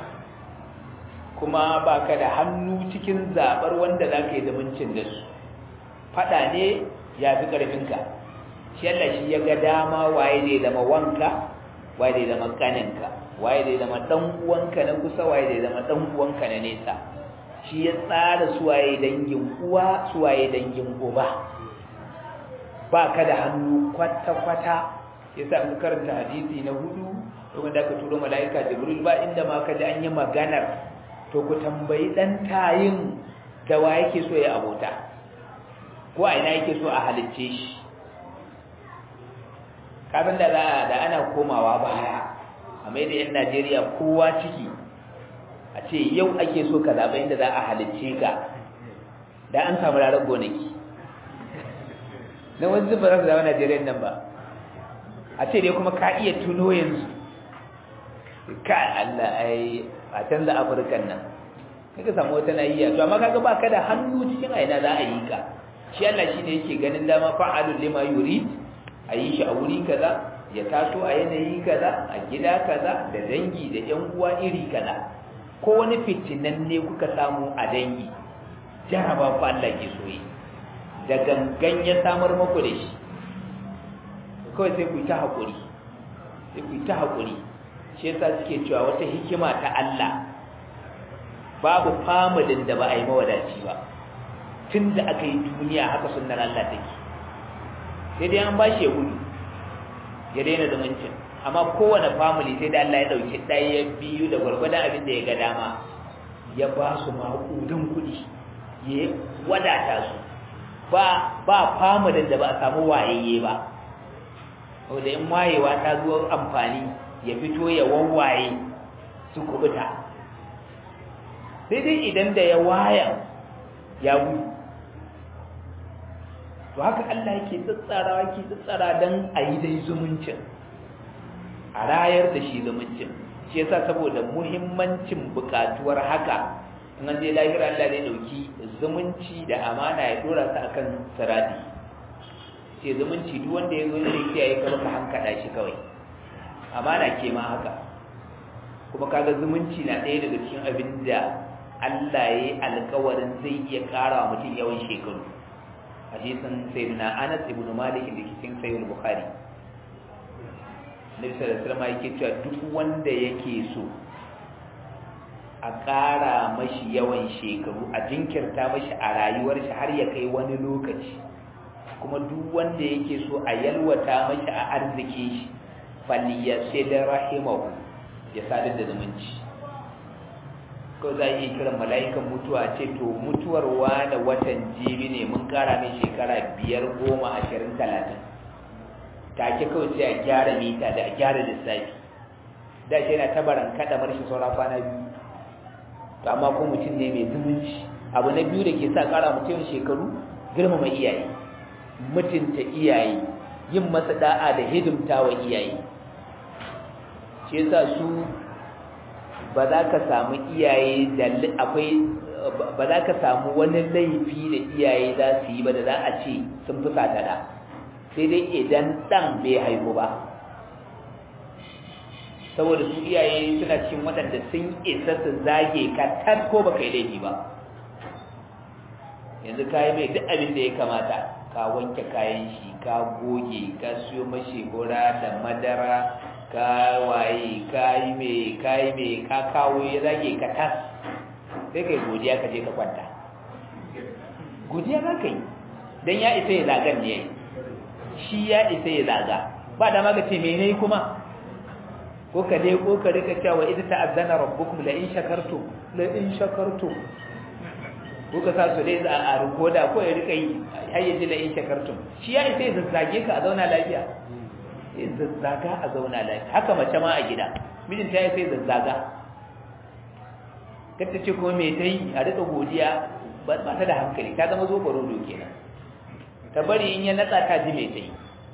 kuma baka da hannu cikin zabar wanda zaka yi zumuncin da su fada ne ya fi karfinka shi Allah shi ya ga dama waye zai zama wanka waye zai zama kaninka waye zai zama dan uwanka na kusa waye zai zama dan uwanka na nesa shi ya tsara suwaye dangin uwa suwaye dangin uba ba ka da hannu kwata kwata yasa an karanta hadisi na hudu wanda aka turo malaika jibril ba inda ma ka ji an yi maganar to ku tambayi dan tayin da wa yake so ya abota ko a ina yake so a halicce shi kafin da da ana komawa baya a mai da 'yan najeriya kowa ciki a ce yau ake so ka zaɓa inda za a halicce ka da an samu rarar gonaki na wani zuba za su zama najeriya nan ba a ce dai kuma ka iya tuno yanzu ka allah ai a canza afirkan nan kaga samu wata nahiya to amma kaga ba ka da hannu cikin aina za a yi ka shi allah shi ne yake ganin dama fa'alun lima yurid a yi shi a wuri kaza ya taso a yanayi kaza a gida kaza da dangi da yan uwa iri kaza ko wani fitinan ne kuka samu a dangi jaraba fa Allah ke soyi da gangan ya samar muku da shi kawai sai ku ta hakuri sai ku ta hakuri shi yasa suke cewa wata hikima ta Allah babu familin da ba a yi mawadaci ba tun da aka yi duniya haka sunnar Allah take sai dai an bashi ya gudu ya daina zumuncin amma kowane family sai da Allah ya dauki ɗaya biyu da gwargwadon abin da ya ga dama ya ba su maƙudan kuɗi ya wadata su ba ba familin da ba a samu wayayye ba wanda in wayewa ta zo amfani ya fito ya wawaye su kubuta sai dai idan da ya waya ya gudu to haka Allah yake tsatsarawa yake tsatsara dan a yi dai zumuncin a rayar da shi zumuncin shi yasa saboda muhimmancin bukatuwar haka in an je lahira Allah zai dauki zumunci da amana ya dora ta akan sirati ce zumunci duk wanda ya zo ne kiyaye ka baka hankada shi kawai amana ke ma haka kuma kaga zumunci na ɗaya daga cikin abin da Allah ya yi alkawarin zai iya ƙara wa mutum yawan shekaru hadisin sayyidina Anas ibn Malik da cikin sahih Bukhari Nabi sallallahu alaihi wasallam yake cewa duk wanda yake so a ƙara mashi yawan shekaru a jinkirta mashi a rayuwar shi har ya kai wani lokaci kuma duk wanda yake so a yalwata mashi a arziki shi falyasid rahimahu ya sadar da zumunci ko za a yi kiran mala'ikan mutuwa ce to mutuwar wani watan jibi ne mun kara mai shekara biyar goma ashirin talatin take kawai sai a gyara mita da a gyara lissafi da shi yana tabaran kada marshi saura kwana biyu to amma ko mutum ne mai zumunci abu na biyu da ke sa kara mutum shekaru girmama iyaye mutunta iyaye yin masa da'a da hidimta wa iyaye shi yasa su ba za ka samu iyaye da akwai ba za ka samu wani laifi da iyaye za su yi ba da za a ce sun fi sata da sai dai idan ɗan bai haihu ba saboda su iyaye suna cikin waɗanda sun isa su zage ka tar ko ba kai laifi ba yanzu ka yi mai duk abin da ya kamata ka wanke kayan shi ka goge ka siyo mashi hura da madara ka waye ka yi mai ka yi mai ka kawo ya zage ka tas sai kai godiya ka je ka kwanta godiya za ka yi don ya isa ya zagan ne shi ya isa ya zaga ba da maka ce mene kuma ko ka dai ko ka rika cewa idza ta'azzana rabbukum la in shakartum la in shakartum ko ka sa su dai a rikoda ko ya rika yi hayyaji la in shakartum shi ya isa ya zazzage ka a zauna lafiya ya zazzaga a zauna lafiya haka mace ma a gida mijinta ya sai zazzaga kata ce kuma me ta yi a rika godiya ba ta da hankali ta zama zo baro kenan ta bari in ya natsa ta ji me ta yi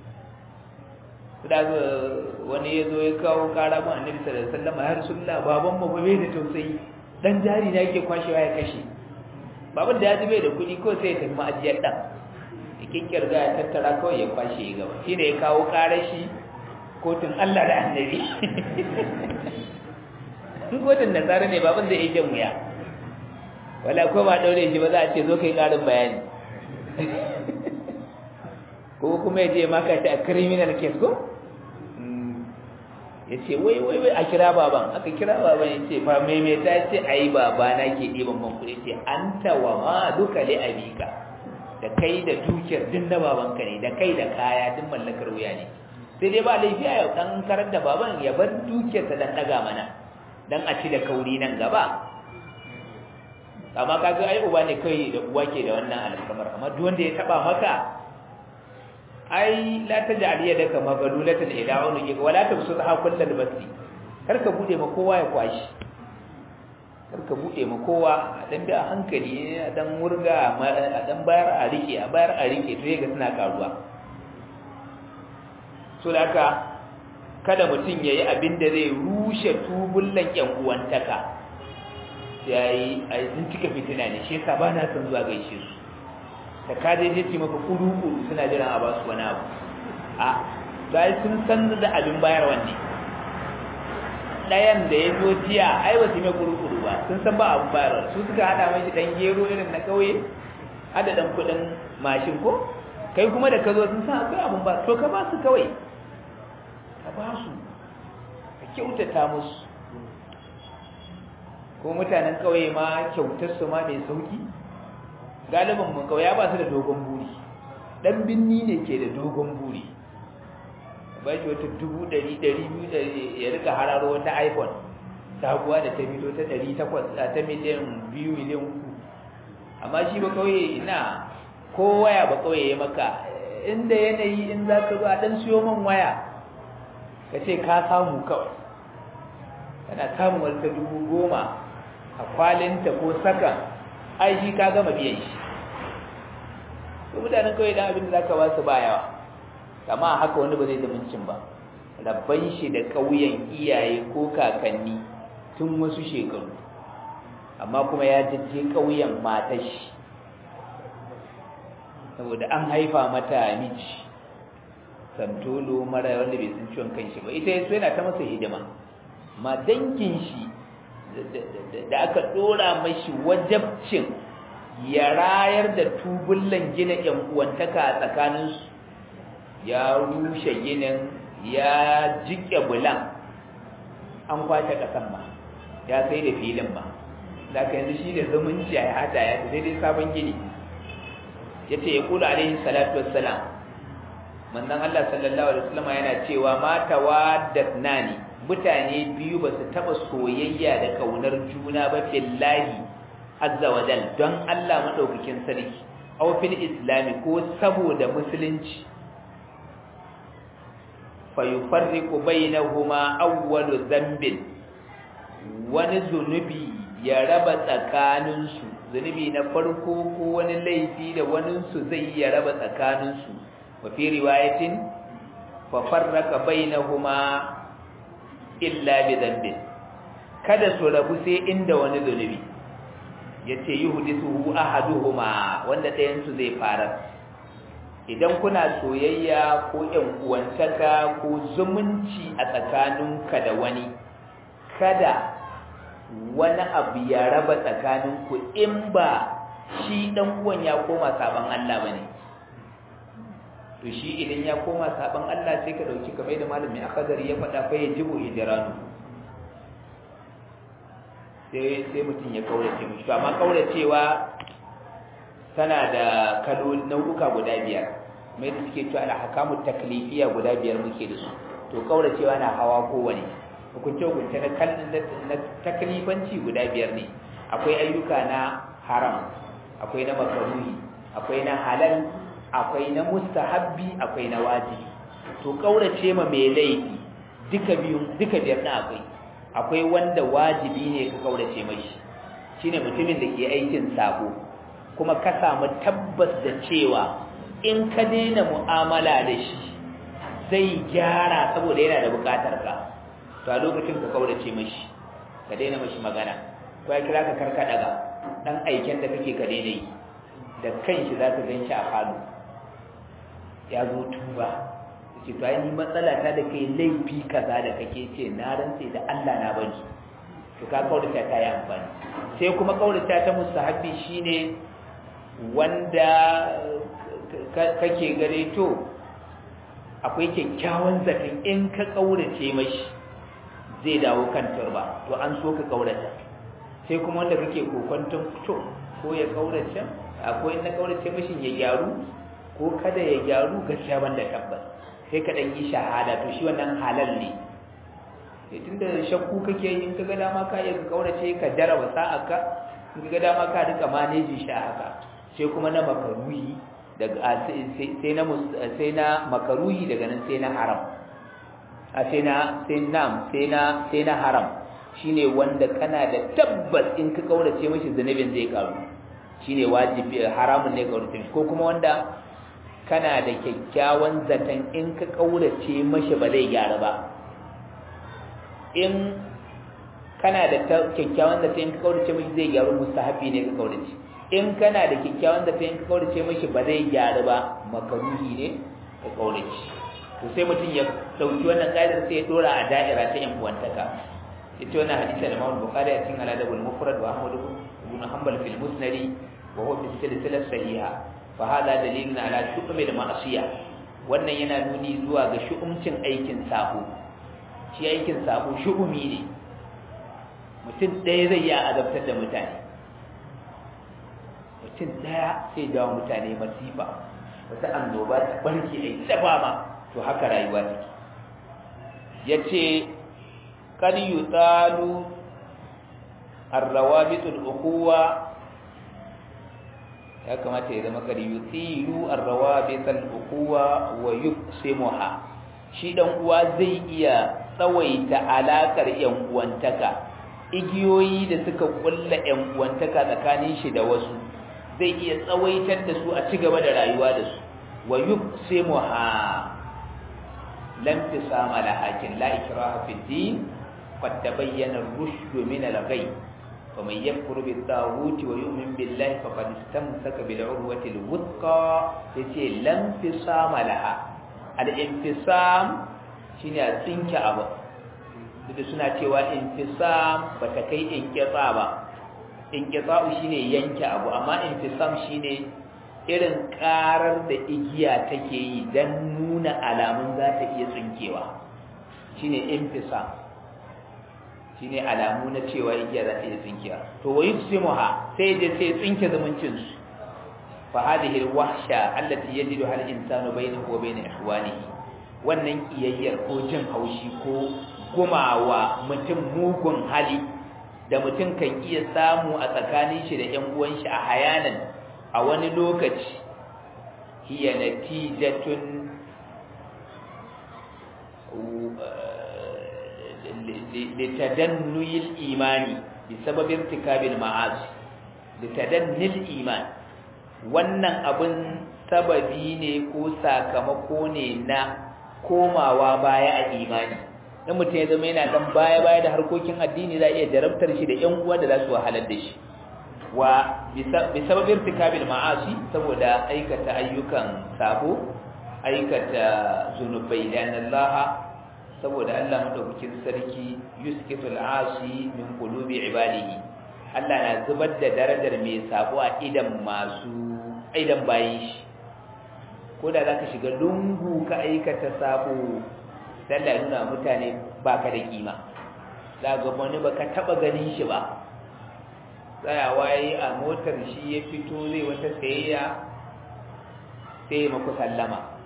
da wani ya zo ya kawo kara mun annabi sallallahu alaihi wasallam ya rasulullah baban mu ba bai da tausayi dan jari na yake kwashewa ya kashe baban da ya ji bai da kuɗi ko sai ya tafi ma'ajiyar dan ya kikkirga ya tattara kawai ya kwashe ya gaba shine ya kawo karar shi kotun Allah da annabi in kotun nasara ne baban zai iya jan wuya wala ko ba daure shi ba za a ce zo kai karin bayani ko kuma ya je maka shi a criminal case ko ya ce wai wai wai a kira baban aka kira baban ya ce fa maimaita ya ce a yi baba na ke ɗiban man kuɗi ce an tawa ma duka li abika da kai da dukiyar duk na babanka ne da kai da kaya duk mallakar wuya ne sai dai ba laifi a yau ɗan karar da baban ya bar dukiyarsa dan ɗaga mana dan a ci da kauri nan gaba amma kaga ai uba ne kai da uwa ke da wannan alƙamar amma duk wanda ya taba maka ai la taj'al yadaka maghlulatan ila unuki wala tabsutha kullal basti kar ka bude ma kowa ya kwashi kar ka bude ma kowa a dan bi a hankali a dan wurga a dan bayar a rike a bayar a rike to yaga suna karuwa so da haka kada mutum yayi abin da zai rushe tubullan yan uwantaka yayi ai sun cika fitina ne shi yasa ba na son zuwa gaishe su da ka je je maka kuru-kuru suna jiran a ba su wani abu a sai sun san da abin bayar wanne ɗayan da ya zo jiya ai ba su mai kuru-kuru ba sun san ba abin bayarwa su suka haɗa mashi ɗan gero irin na ƙauye hada ɗan kuɗin mashin ko kai kuma da ka zo sun san akwai abin ba to ka ba su kawai ka ba su ka kyautata musu ko mutanen ƙauye ma kyautar su ma mai sauki galibin mun kawai ya ba su da dogon buri dan binni ne ke da dogon buri ba shi wata dubu ɗari ɗari biyu da ya rika hararo wata iphone sabuwa da ta fito ta ɗari takwas ta miliyan biyu miliyan uku amma shi ba kawai ina ko waya ba kawai ya maka inda yanayi in za ka zo a ɗan siyo man waya ka ce ka samu kawai kana samun wata dubu goma a kwalinta ko sakan ai shi ka gama biyan shi to mutanen kawai dan abin da zaka ba su ba yawa amma haka wani ba zai zumuncin ba rabban shi da kauyen iyaye ko kakanni tun wasu shekaru amma kuma ya jajje kauyen matar shi saboda an haifa mata miji santolo mara wanda bai san ciwon kanshi ba ita yaso yana ta masa hidima ma dangin shi da aka dora mashi wajabcin ya rayar da tubullan gina yan uwantaka a tsakaninsu ya rushe ginin ya jike bulan an kwace kasan ba ya sai da filin ba da ka yanzu shi da zumunci ya hada ya sai dai sabon gini ya ce ya kula alaihi salatu wassalam manzon Allah sallallahu alaihi wasallam yana cewa mata wadatnani mutane biyu ba su taba soyayya da kaunar juna ba billahi azza wa jal don Allah madaukakin sarki aw fil islami ko saboda musulunci fa yufarriqu bainahuma awwalu dhanbin wani zunubi ya raba tsakaninsu zunubi na farko ko wani laifi da waninsu zai ya raba tsakaninsu wa fi riwayatin fa farraqa bainahuma illa bi dhanbin kada su rabu sai inda wani zunubi yace yuhdithu ahaduhuma wanda ɗayan su zai fara idan kuna soyayya ko ƴan uwantaka ko zumunci a tsakaninku da wani kada wani abu ya raba tsakaninku in ba shi dan uwan ya koma saban Allah bane to shi idan ya koma saban Allah sai ka dauki kamar da malami akadari ya faɗa fa yajibu hijranu sai sai mutum ya kaurace mishi to amma kauracewa tana da kalo nau'uka guda biyar mai da suke cewa alhakamu taklifiya guda biyar muke da su to kauracewa na hawa kowane hukunce hukunce na na taklifanci guda biyar ne akwai ayyuka na haram akwai na makaruhi akwai na halal akwai na mustahabbi akwai na wajibi to kaurace ma mai laifi duka biyun duka biyar na akwai akwai wanda wajibi ne ka kaurace mashi shine mutumin da ke aikin sabo kuma ka samu tabbas da cewa in ka daina mu'amala da shi zai gyara saboda yana da bukatar ka to a lokacin ka kaurace mashi ka daina mashi magana ko ya kira ka karka daga dan aiken da kake ka daina yi da kanshi za ka gan shi a falo ya zo tuba ce to ai ni matsala ta da kai laifi kaza da kake ce na rantse da Allah na bari to ka kaurata ta yi amfani sai kuma kaurata ta mustahabbi shine wanda kake gare to akwai kyakkyawan zaton in ka kaurace mashi zai dawo kan turba to an so ka kaurata sai kuma wanda kake kokonton to ko ya kaurace akwai na kaurace mashi ya gyaru ko kada ya gyaru gaskiya banda tabbas sai ka dan yi shahada to shi wannan halal ne sai tunda shakku kake yi in kaga dama ka iya ka kaurace ka jaraba sa'aka in kaga dama ka rika manage shi a haka sai kuma na makaruhi daga sai na sai na makaruhi daga nan sai na haram a sai na sai nam sai na sai na haram shine wanda kana da tabbas in ka kaurace mishi zanubin zai karu shine wajibi haramun ne kaurace ko kuma wanda kana da kyakkyawan zaton in ka kaurace mashi ba zai gyara ba in kana da kyakkyawan zaton in ka kaurace mashi zai gyaru mustahabi ne ka kaurace in kana da kyakkyawan zaton in ka kaurace mashi ba zai gyara ba makaruhi ne ka kaurace to sai mutum ya dauki wannan kaidar sai ya dora a da'ira ta yan uwantaka ita wannan hadisi da Imam Bukhari a cikin Al-Adab al-Mufrad wa Ahmad ibn Hanbal fi al-Musnad wa huwa fi silsilah sahiha fahada dalilin ala shu'umi da ma'asiya wannan yana nuni zuwa ga shu'umcin aikin sabo shi aikin sabo shu'umi ne mutum ɗaya zai yi azabtar da mutane mutum ɗaya sai jawo mutane masifa wata annoba ta barke a yi ma to haka rayuwa take ya ce kar yi tsalu arrawabitul ukuwa ya kamata ya zama kari yutilu arrawabithal ukuwa wa yuqsimuha shi dan uwa zai iya tsawaita alakar yan uwantaka igiyoyi da suka kulla yan uwantaka tsakanin shi da wasu zai iya tsawaitar da su a ci gaba da rayuwa da su wa yuqsimuha lam tisama lahakin la ikraha fid din qad tabayyana ar-rushd min al-ghayb فمن يكفر بالطاغوت ويؤمن بالله فقد استمسك بالعروة الوثقى yace lam fisama laha al-infisam shine a tsinke abu duk suna cewa infisam bata kai inqita ba inqita shine yanke abu amma infisam shine irin karar da igiya take yi dan nuna alamun za ta iya tsinkewa shine infisam shine alamu na cewa igiya za ta yi tsinkiya to wa yusimuha sai da sai tsinke zumuncin su fa hadhihi alwahsha allati yajidu hal insanu bainahu wa bain ihwanihi wannan kiyayyar ko jin haushi ko gumawa mutum mugun hali da mutum kan iya samu a tsakanin shi da ƴan uwan shi a hayanan a wani lokaci hiya natijatun لتدني الإيمان بسبب ارتكاب المعاصي لتدني الإيمان wannan abin sababi ne ko sakamako ne na komawa baya a imani in mutum ya zama yana dan baya baya da harkokin addini za iya jarabtar shi da ƴan uwa da za su wahalar da shi wa bi sababin irtikabil ma'asi saboda aikata ayyukan sabo aikata zunubai da Allah saboda Allah madaukakin sarki yuskitul asi min qulubi ibadihi Allah na zubar da darajar mai sabo a idan masu idan bayin shi ko da zaka shiga lungu ka aikata sabo dan da nuna mutane baka da kima za ga wani baka taba ganin shi ba tsayawa yi a motar shi ya fito zai wata sayayya sai maku sallama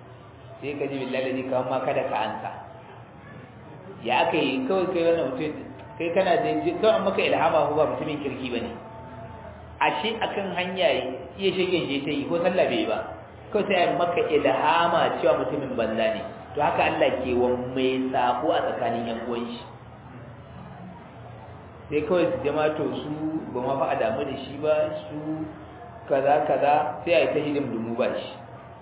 sai ka ji billahi ne kawai ma kada ka ansa ya aka yi kawai kai wannan mutum kai kana da kawai maka ilhama ko ba mutumin kirki bane ashe akan hanya iya shegen je ta yi ko sallah bai ba kawai sai maka ilhama cewa mutumin banza ne to haka Allah ke wa mai sako a tsakanin yan uwan shi sai kawai su jama to su ba ma fa a damu da shi ba su kaza kaza sai a yi ta hidin dumu ba shi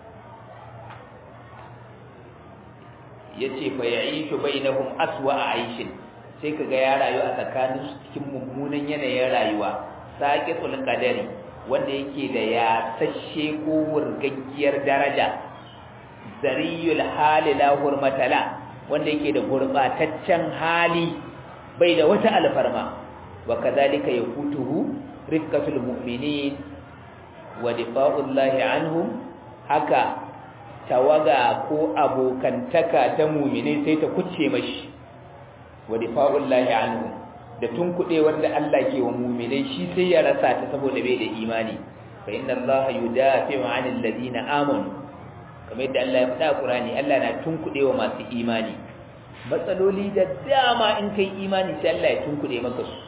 ya ce fa ya yi shi bai na aswa a aishin sai ka ga ya rayu a tsakanin su cikin mummunan yanayin rayuwa saƙi kadari wanda yake da ya sashe ko wurgaggiyar daraja zariyul hali la hurmatala wanda yake da gurbataccen hali bai da wata alfarma wa kadhalika yakutuhu rifqatul mu'minin wa difa'ullahi anhum haka tawaga ko abokantaka ta mu'mini sai ta kucce mashi wa difa'ullahi anhum da tunkuɗe wanda Allah ke wa mu'minai shi sai ya rasa ta saboda bai da imani fa inna Allah yudafi'u 'anil ladina amanu kamar yadda Allah ya faɗa a Qur'ani Allah na tunkuɗe wa masu imani matsaloli da dama in kai imani sai Allah ya tunkuɗe maka su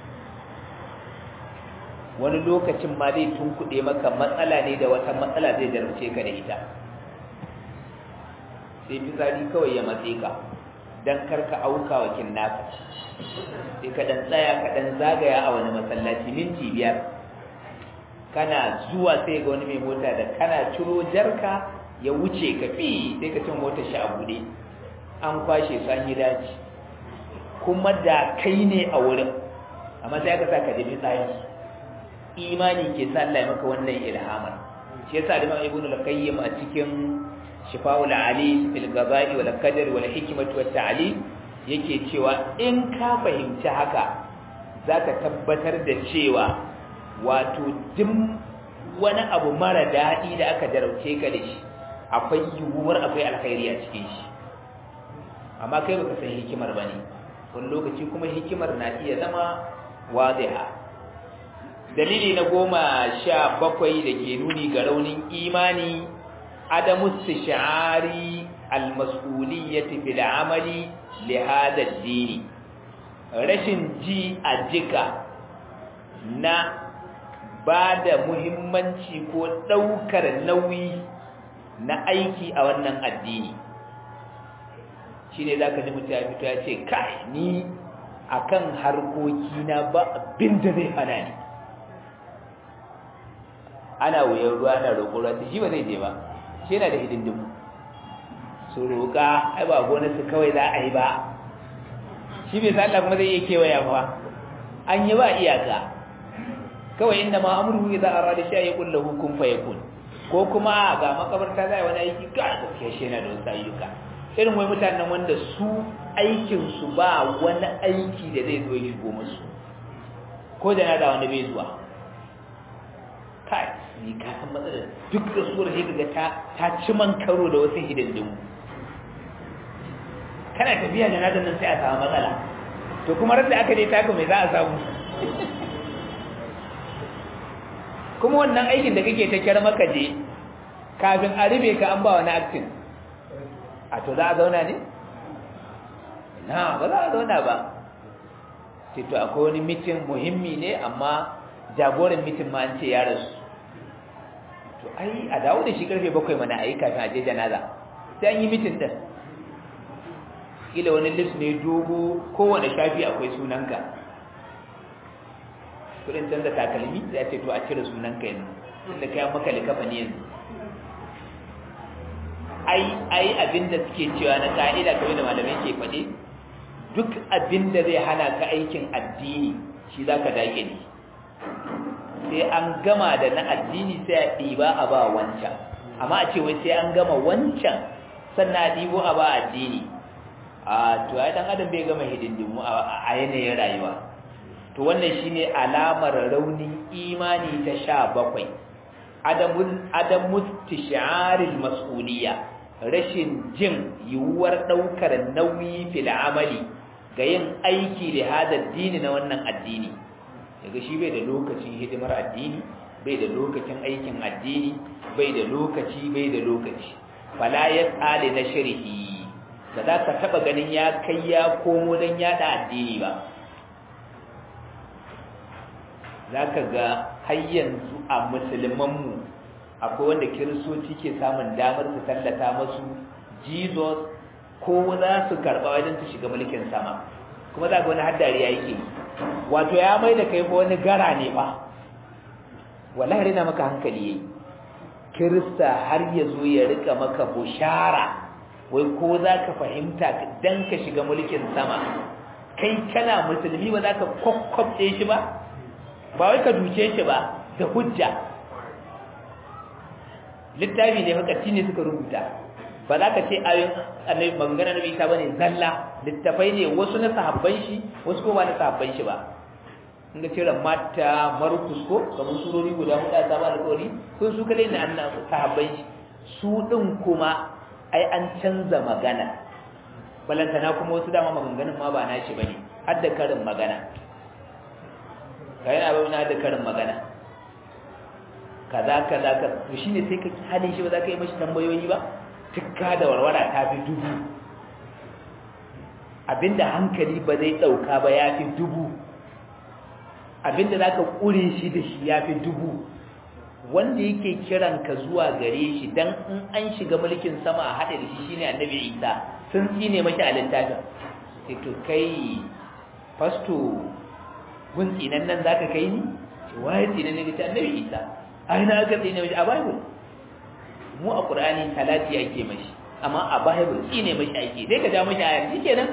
wani lokacin ma zai tunkuɗe maka matsala ne da wata matsala zai jarumce ka da ita sai fitsari kawai ya matse ka don karka auka wa kinnaka sai ka dan tsaya ka dan zagaya a wani masallaci minti biyar kana zuwa sai ga wani mai mota da kana ciro jarka ya wuce ka fi sai ka cin motar shi a buɗe an kwashe su an yi daji kuma da kai ne a wurin amma sai aka sa ka ji tsayi imani ke sa Allah ya maka wannan ilhamar shi yasa da Imam Ibn al-Qayyim a cikin Shifa'ul Ali fil Ghazali wal Qadar wal Hikmah wat Ta'lim yake cewa in ka fahimci haka zaka tabbatar da cewa wato duk wani abu mara daɗi da aka jarauce ka da shi akwai yiwuwar akwai alkhairi a cikin shi amma kai baka san hikimar bane wani lokaci kuma hikimar na iya zama wadiha dalili na goma sha bakwai da ke nuni ga raunin imani adamu istishari almas'uliyyati fil amali li hada ad-dini rashin ji a jika na ba da muhimmanci ko ɗaukar nauyi na aiki a wannan addini shi ne za ka ji mutum ya fito ya ce kai ni a kan harkokina ba abin da zai hana ni ana wuyan ruwa na roƙon ruwa shi ba zai je ba shi yana da hidindimu su roƙa ai ba gonarsu kawai za a yi ba shi bai sa Allah kuma zai iya kewaya ba an yi ba iyaka kawai inda ma amurhu idza arada shay'an yaqul lahu kun fayakun ko kuma ga makabarta zai wani aiki ga gaskiya shi yana da wasu ayyuka irin wai mutanen wanda su aikin su ba wani aiki da zai zo ya shigo musu ko da na da wani bai zuwa kai ni ka san matsalar duk da suwar sai kaga ta ta ci man karo da wasu hidindimu kana tafiya da nadan nan sai a samu matsala to kuma rasa aka dai taka mai za a samu kuma wannan aikin da kake ta kyar maka je kafin a rube ka an ba wani aktin a to za a zauna ne? na ba za a zauna ba ce to akwai wani mitin muhimmi ne amma jagoran mitin ma an ce ya rasu to ai a dawo da shi karfe bakwai mana a yi kafin a je janaza sai an yi mitin ɗin kila wani list ne dogo kowane shafi akwai sunanka kudin canza takalmi ya ce to a cire sunanka yanzu inda kayan maka likafa ne yanzu ai ai abinda suke cewa na ka'ida kamar da malamai ke faɗi duk abinda zai hana ka aikin addini shi zaka dake ne sai an gama da na addini sai a ɗiba a ba wancan amma a ce wai sai an gama wancan sannan a ɗibo a ba addini a to ai dan adam bai gama hidindimu a yanayin rayuwa to wannan shine alamar raunin imani ta sha bakwai adamun tisharil mas'uliyya rashin jin yiwuwar ɗaukar nauyi fil amali ga yin aiki da hada dini na wannan addini daga shi bai da lokacin hidimar addini bai da lokacin aikin addini bai da lokaci bai da lokaci fala ya tsale na shirhi ba za ka taba ganin ya kai ya komo don yada addini ba za ka ga har yanzu a musulmanmu akwai wanda kiristoci ke samun damar su tallata masu jesus ko za su karɓa wajen su shiga mulkin sama kuma za ga wani haddari yake wato ya mai da kai wani gara ne ba wallahi rina maka hankali yayi kirista har ya zo ya rika maka bushara wai ko za ka fahimta dan ka shiga mulkin sama kai kana musulmi ba za ka kwakwabce shi ba ba wai ka duce shi ba da hujja littafi ne makarci ne suka rubuta ba za ka ce ayoyin annabi magana na isa bane zalla littafai ne wasu na sahabban shi wasu ko ba na sahabban shi ba in ga cire mata markus ko kamar surori guda hudu a sabon alƙawari sun su kadai na annan sahabban shi su din kuma ai an canza magana balantana kuma wasu dama maganganun ma ba nashi bane har da karin magana kai na ba na da karin magana kaza kaza ka to shine sai ka halin shi ba za ka yi mashi tambayoyi ba tukka da warwara ta fi dubu abinda hankali ba zai dauka ba ya fi dubu abinda za ka ƙure shi da shi ya fi dubu wanda yake kiran ka zuwa gare shi dan in an shiga mulkin sama a haɗe da shi shine annabi isa sun tsine mashi a littafin sai to kai fasto gun tsinan nan za ka kai ni ce waye tsinan ne ta annabi isa ai na aka tsine mashi a bible mu a qur'ani talati ake mashi amma a bible tsine mashi ake sai ka ja mashi ayar shikenan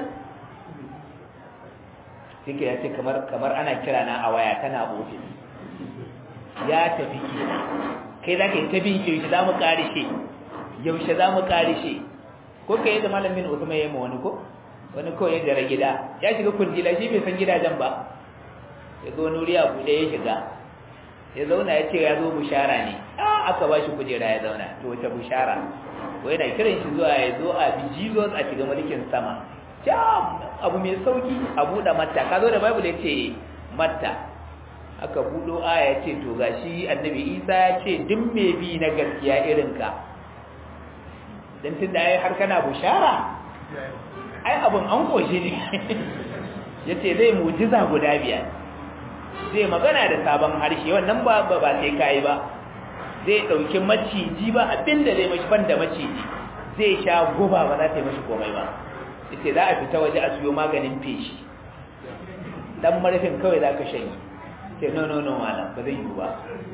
sai ya ce kamar kamar ana kira na a waya tana ofis ya tafi kenan kai za ka yi ta bin yaushe za mu karishe yaushe za mu karishe ko ka yi da malamin usman ya yi ma wani ko wani kawai ya gara gida ya shiga kundila shi bai san gidajen ba ya zo wani wuri a buɗe ya shiga ya zauna ya ce ya zo bushara ne aka ba shi kujera ya zauna to wace bushara ko yana kiran shi zuwa ya zo a bi jesus a shiga mulkin sama jam abu mai sauki a buɗe matta ka zo da bible ya ce matta aka buɗo aya ya ce to gashi annabi isa ya ce duk mai bi na gaskiya irinka don tun da har kana bushara ai abin an koshe ne ya ce zai mujiza guda biyar zai magana da sabon harshe wannan ba ba sai kayi ba zai ɗauki maciji ba abinda zai mashi ban da maciji zai sha guba ba za ta yi mashi komai ba yace za a fita waje a siyo maganin feshi dan marfin kawai za ka shanye ce no no no malam ba zai yi ba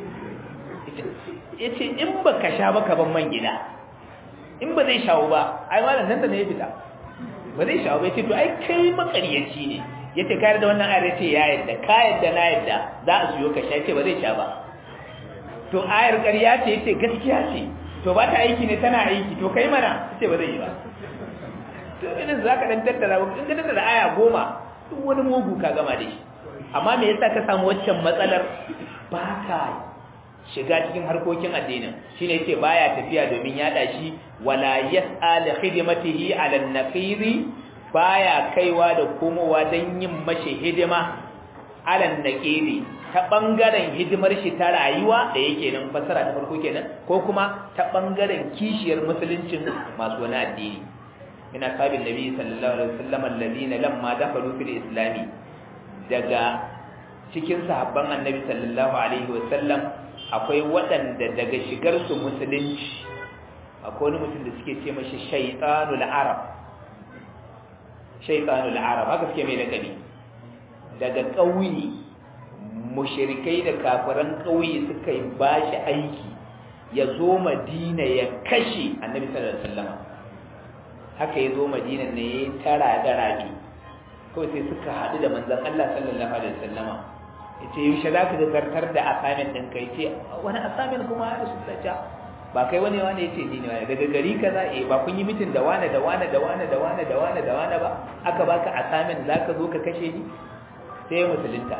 yace in ba ka sha ba ka ban man gida in ba zai shawo ba ai malam nan da ne ya fita ba zai shawo ba yace to ai kai makaryaci ne yace ka da wannan ayar yace ya yadda ka yadda na yadda za a siyo ka sha yace ba zai sha ba to ayar ƙarya ce yace gaskiya ce to ba ta aiki ne tana aiki to kai mana yace ba zai yi ba to idan za ka dan tattara in ka tattara aya goma duk wani mugu ka gama da shi amma me yasa ka samu waccan matsalar ba ka shiga cikin harkokin addinin shine yake baya tafiya domin yada shi wala yas'a li khidmatihi ala an-naqiri baya kaiwa da komowa dan yin mashi hidima ala an-naqiri ta bangaren hidimar shi ta rayuwa da yake nan fasara ta farko kenan ko kuma ta bangaren kishiyar musuluncin masu wani addini ina sabin nabi sallallahu alaihi wasallam alladhina lamma dakhalu fil islami daga cikin sahabban annabi sallallahu alaihi wasallam akwai waɗanda daga shigar su musulunci akwai wani mutum da suke ce mashi shaytanul arab shaytanul arab haka suke mai lakabi daga ƙauye mushrikai da kafiran ƙauye suka yi bashi aiki ya zo madina ya kashe annabi sallallahu alaihi wasallam haka ya zo madina ne ya tara da rabi kawai sai suka haɗu da manzon Allah sallallahu alaihi wasallama yace yaushe za ka zartar da assignment din kai ce wani assignment kuma ya rasu da ba kai wani wani yace ni ne wani daga gari kaza eh ba kun yi mitin da wani da wani da wani da wani da wani da wani ba aka baka assignment za ka zo ka kashe ni sai ya musulunta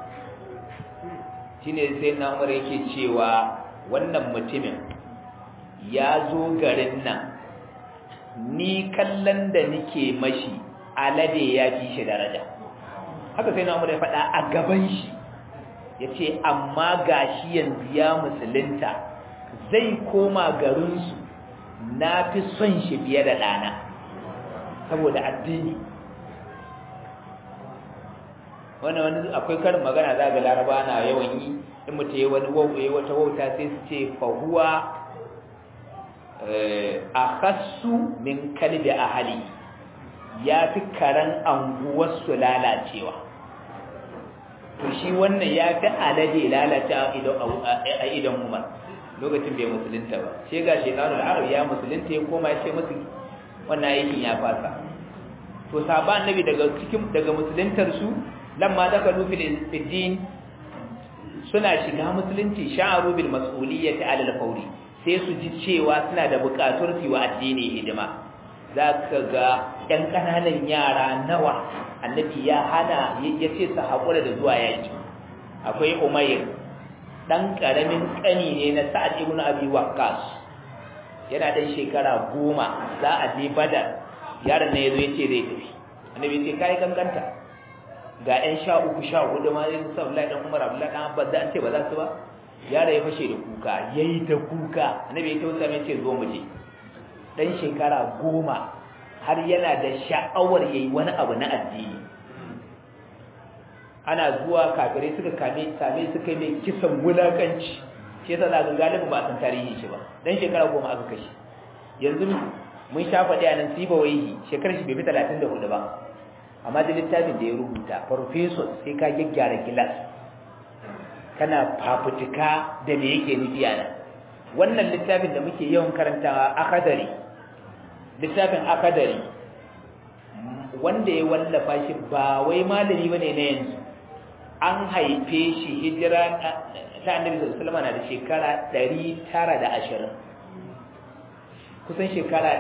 shine sai na Umar yake cewa wannan mutumin ya zo garin nan ni kallon da nike mashi alade ya fi shi daraja haka sai na Umar ya faɗa a gaban shi ya ce amma ga shi yanzu ya musulunta zai koma garinsu na fi son shi fiye da ɗana saboda addini wannan wani akwai karin magana za ga laraba na yawan yi in mutu ya wani wauta wata wauta sai su ce fahuwa a hassu min kalbi a hali ya fi karen anguwarsu lalacewa to shi wannan ya fi alade lalata a idan umar lokacin bai musulunta ba sai ga shekarun arab ya musulunta ya koma ya ce musu wannan aikin ya fasa to sahaba annabi daga cikin daga musuluntar su lamma dakalu fil din suna shiga musulunci sha'aru bil mas'uliyyati ala al-fawri sai su ji cewa suna da buƙatar su wa addini hidima zaka ga ɗan ƙananan yara nawa annabi ya hana ya ce su haƙura da zuwa yaƙi akwai umayr ɗan ƙaramin ƙani ne na sa'ad ibn abi waqqas yana ɗan shekara goma za a je badar yaron ne ya zo ya ce zai tafi annabi ya ce kai kankanta ga ƴan sha uku sha hudu ma yin sa Abdullahi dan Umar Abdullahi dan Abbas an ce ba za su ba yaro ya fashe da kuka yayi ta kuka annabi ya tausa mai ce zo mu je dan shekara goma har yana da sha'awar yayi wani abu na addini ana zuwa kafirai suka kame same suka mai kisan wulakanci shi yasa zaka galibi ba san tarihin shi ba dan shekara goma aka kashe yanzu mun sha faɗi a nan siba waihi shekarar shi bai fi talatin da hudu ba amma da littafin da ya rubuta farfeso sai ka gyaggyara gilas kana fafutuka da me yake nufi a nan wannan littafin da muke yawan karantawa akadari littafin akadari wanda ya wallafa shi ba wai malami bane na yanzu an haife shi hijira ta annabi sallallahu alaihi na da shekara 920 kusan shekara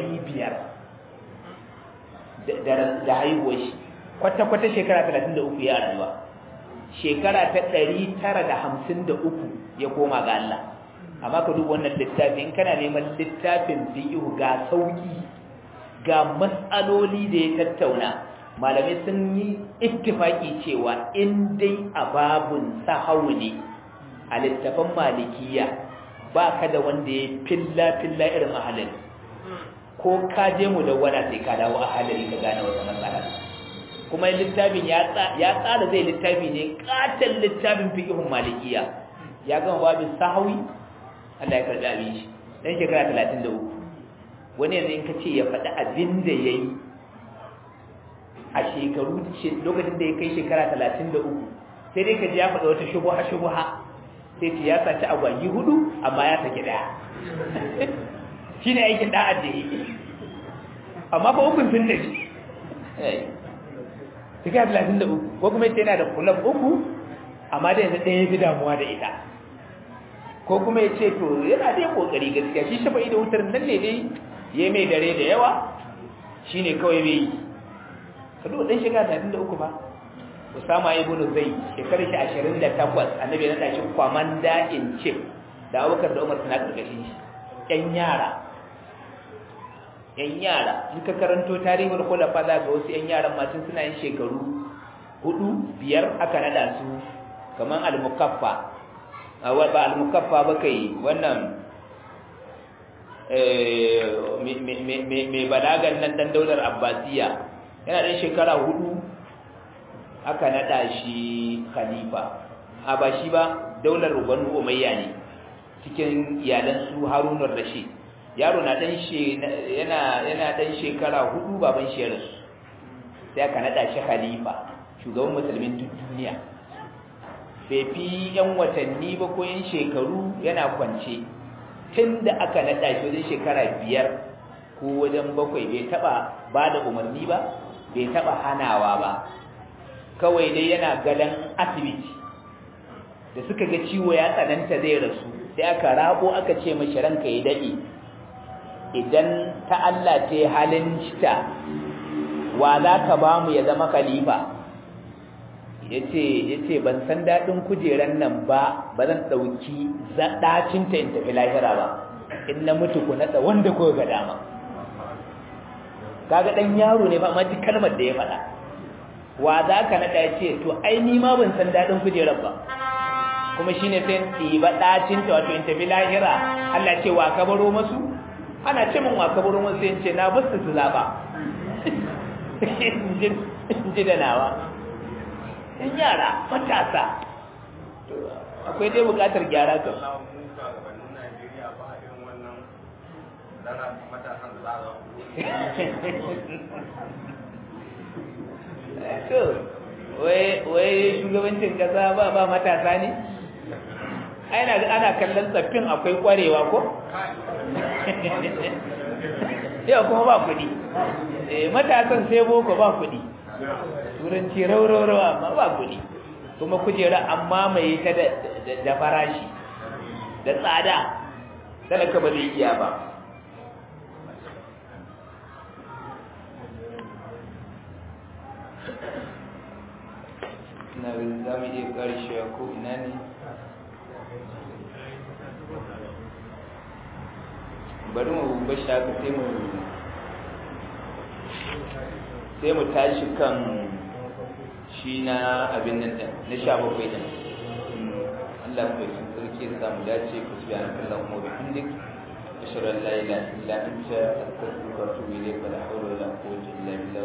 500 da haihuwar shi kwata-kwata shekara 33 ya rayuwa shekara ta 953 ya koma ga Allah amma ka duba wannan littafin kana neman littafin fiqh ga sauki ga mas'aloli da ya tattauna malamai sun yi ittifaki cewa in dai a babun sahawu ne a littafin malikiya ba ka da wanda ya filla filla irin ahalin ko ka je mu da wada sai ka dawo ahalin ka gane wata matsala kuma littafin ya tsara zai littafi ne katon littafin fiqhun malikiya ya gama babin sahawi Allah ya karɓi abin shi dan shekara 33 wani yanzu in ka ce ya faɗi abin da ya yi a shekaru lokacin da ya kai shekara 33 sai dai ka ji ya faɗi wata shubuha shubuha sai ce ya saci agwagi hudu amma ya saki ɗaya shi ne aikin ɗa'ad da ya yi amma fa hukun sun tafi shekara 33 ko kuma yana da kulab uku amma da yanzu ɗaya ya fi damuwa da ita ko kuma ya ce to yana da kokari gaskiya shi shafa'i da wutar nan ne dai ya mai dare da yawa shi ne kawai bai yi ka duba ɗan shekara talatin da uku ba usama ibn zai shekarar shi ashirin da takwas annabi ya naɗa shi kwamanda in chief da abubakar da umar suna ƙarƙashin shi ƴan yara ƴan yara in ka karanto tarihin khulafa za ga wasu ƴan yaran masu suna yin shekaru hudu biyar aka naɗa su kamar al-mukaffa ba al-mukaffa ba kai wannan mai balagan nan dan daular abbasiya yana ɗan shekara hudu aka naɗa shi khalifa a ba shi ba daular banu umayya ne cikin iyalan su harunar rashid yaro na ɗan yana yana ɗan shekara hudu baban shi ya rasu sai aka naɗa shi khalifa shugaban musulmin duk duniya bai fi yan watanni ba ko yan shekaru yana kwance tun da aka naɗa shi wajen shekara biyar ko wajen bakwai bai taɓa ba da umarni ba bai taɓa hanawa ba kawai dai yana gadon asibiti da suka ga ciwo ya tsananta zai rasu sai aka rabo aka ce mashi ranka ya daɗe idan ta Allah ta yi halin cita wa za ka ba mu ya zama khalifa ya ce ban san daɗin kujeran nan ba ba zan ɗauki zaɗacinta in tafi lahira ba in na mutu ku naɗa wanda ko ga dama kaga ɗan yaro ne ba ma ji kalmar da ya faɗa wa za ka naɗa ya ce to ai ni ma ban san daɗin kujerar ba kuma shi ne sai ɗiba ɗacinta wato in tafi lahira Allah ce wa ka baro masu ana ce min waka burin wasu yin ce na basu su zaɓa ji da nawa in yara matasa akwai dai buƙatar gyara kan to wai shugabancin kasa ba ba matasa ne ana ana kallon tsaffin akwai kwarewa ko yau kuma ba kuɗi matasan sai boko ba kuɗi turanci rauraurawa amma ba kuɗi kuma kujera amma mai ta da farashi da tsada talaka ba zai iya ba na za mu iya ƙarshewa ko ina ne bari mu bashi haka sai mu sai mu tashi kan shi na abin nan ɗin na sha bakwai ɗin Allah mu yi sarki ya samu dace ku su yana kallon mu bi hindik ashhadu an la ilaha illa anta astaghfiruka wa atubu ilayk wa la hawla wa la quwwata illa billah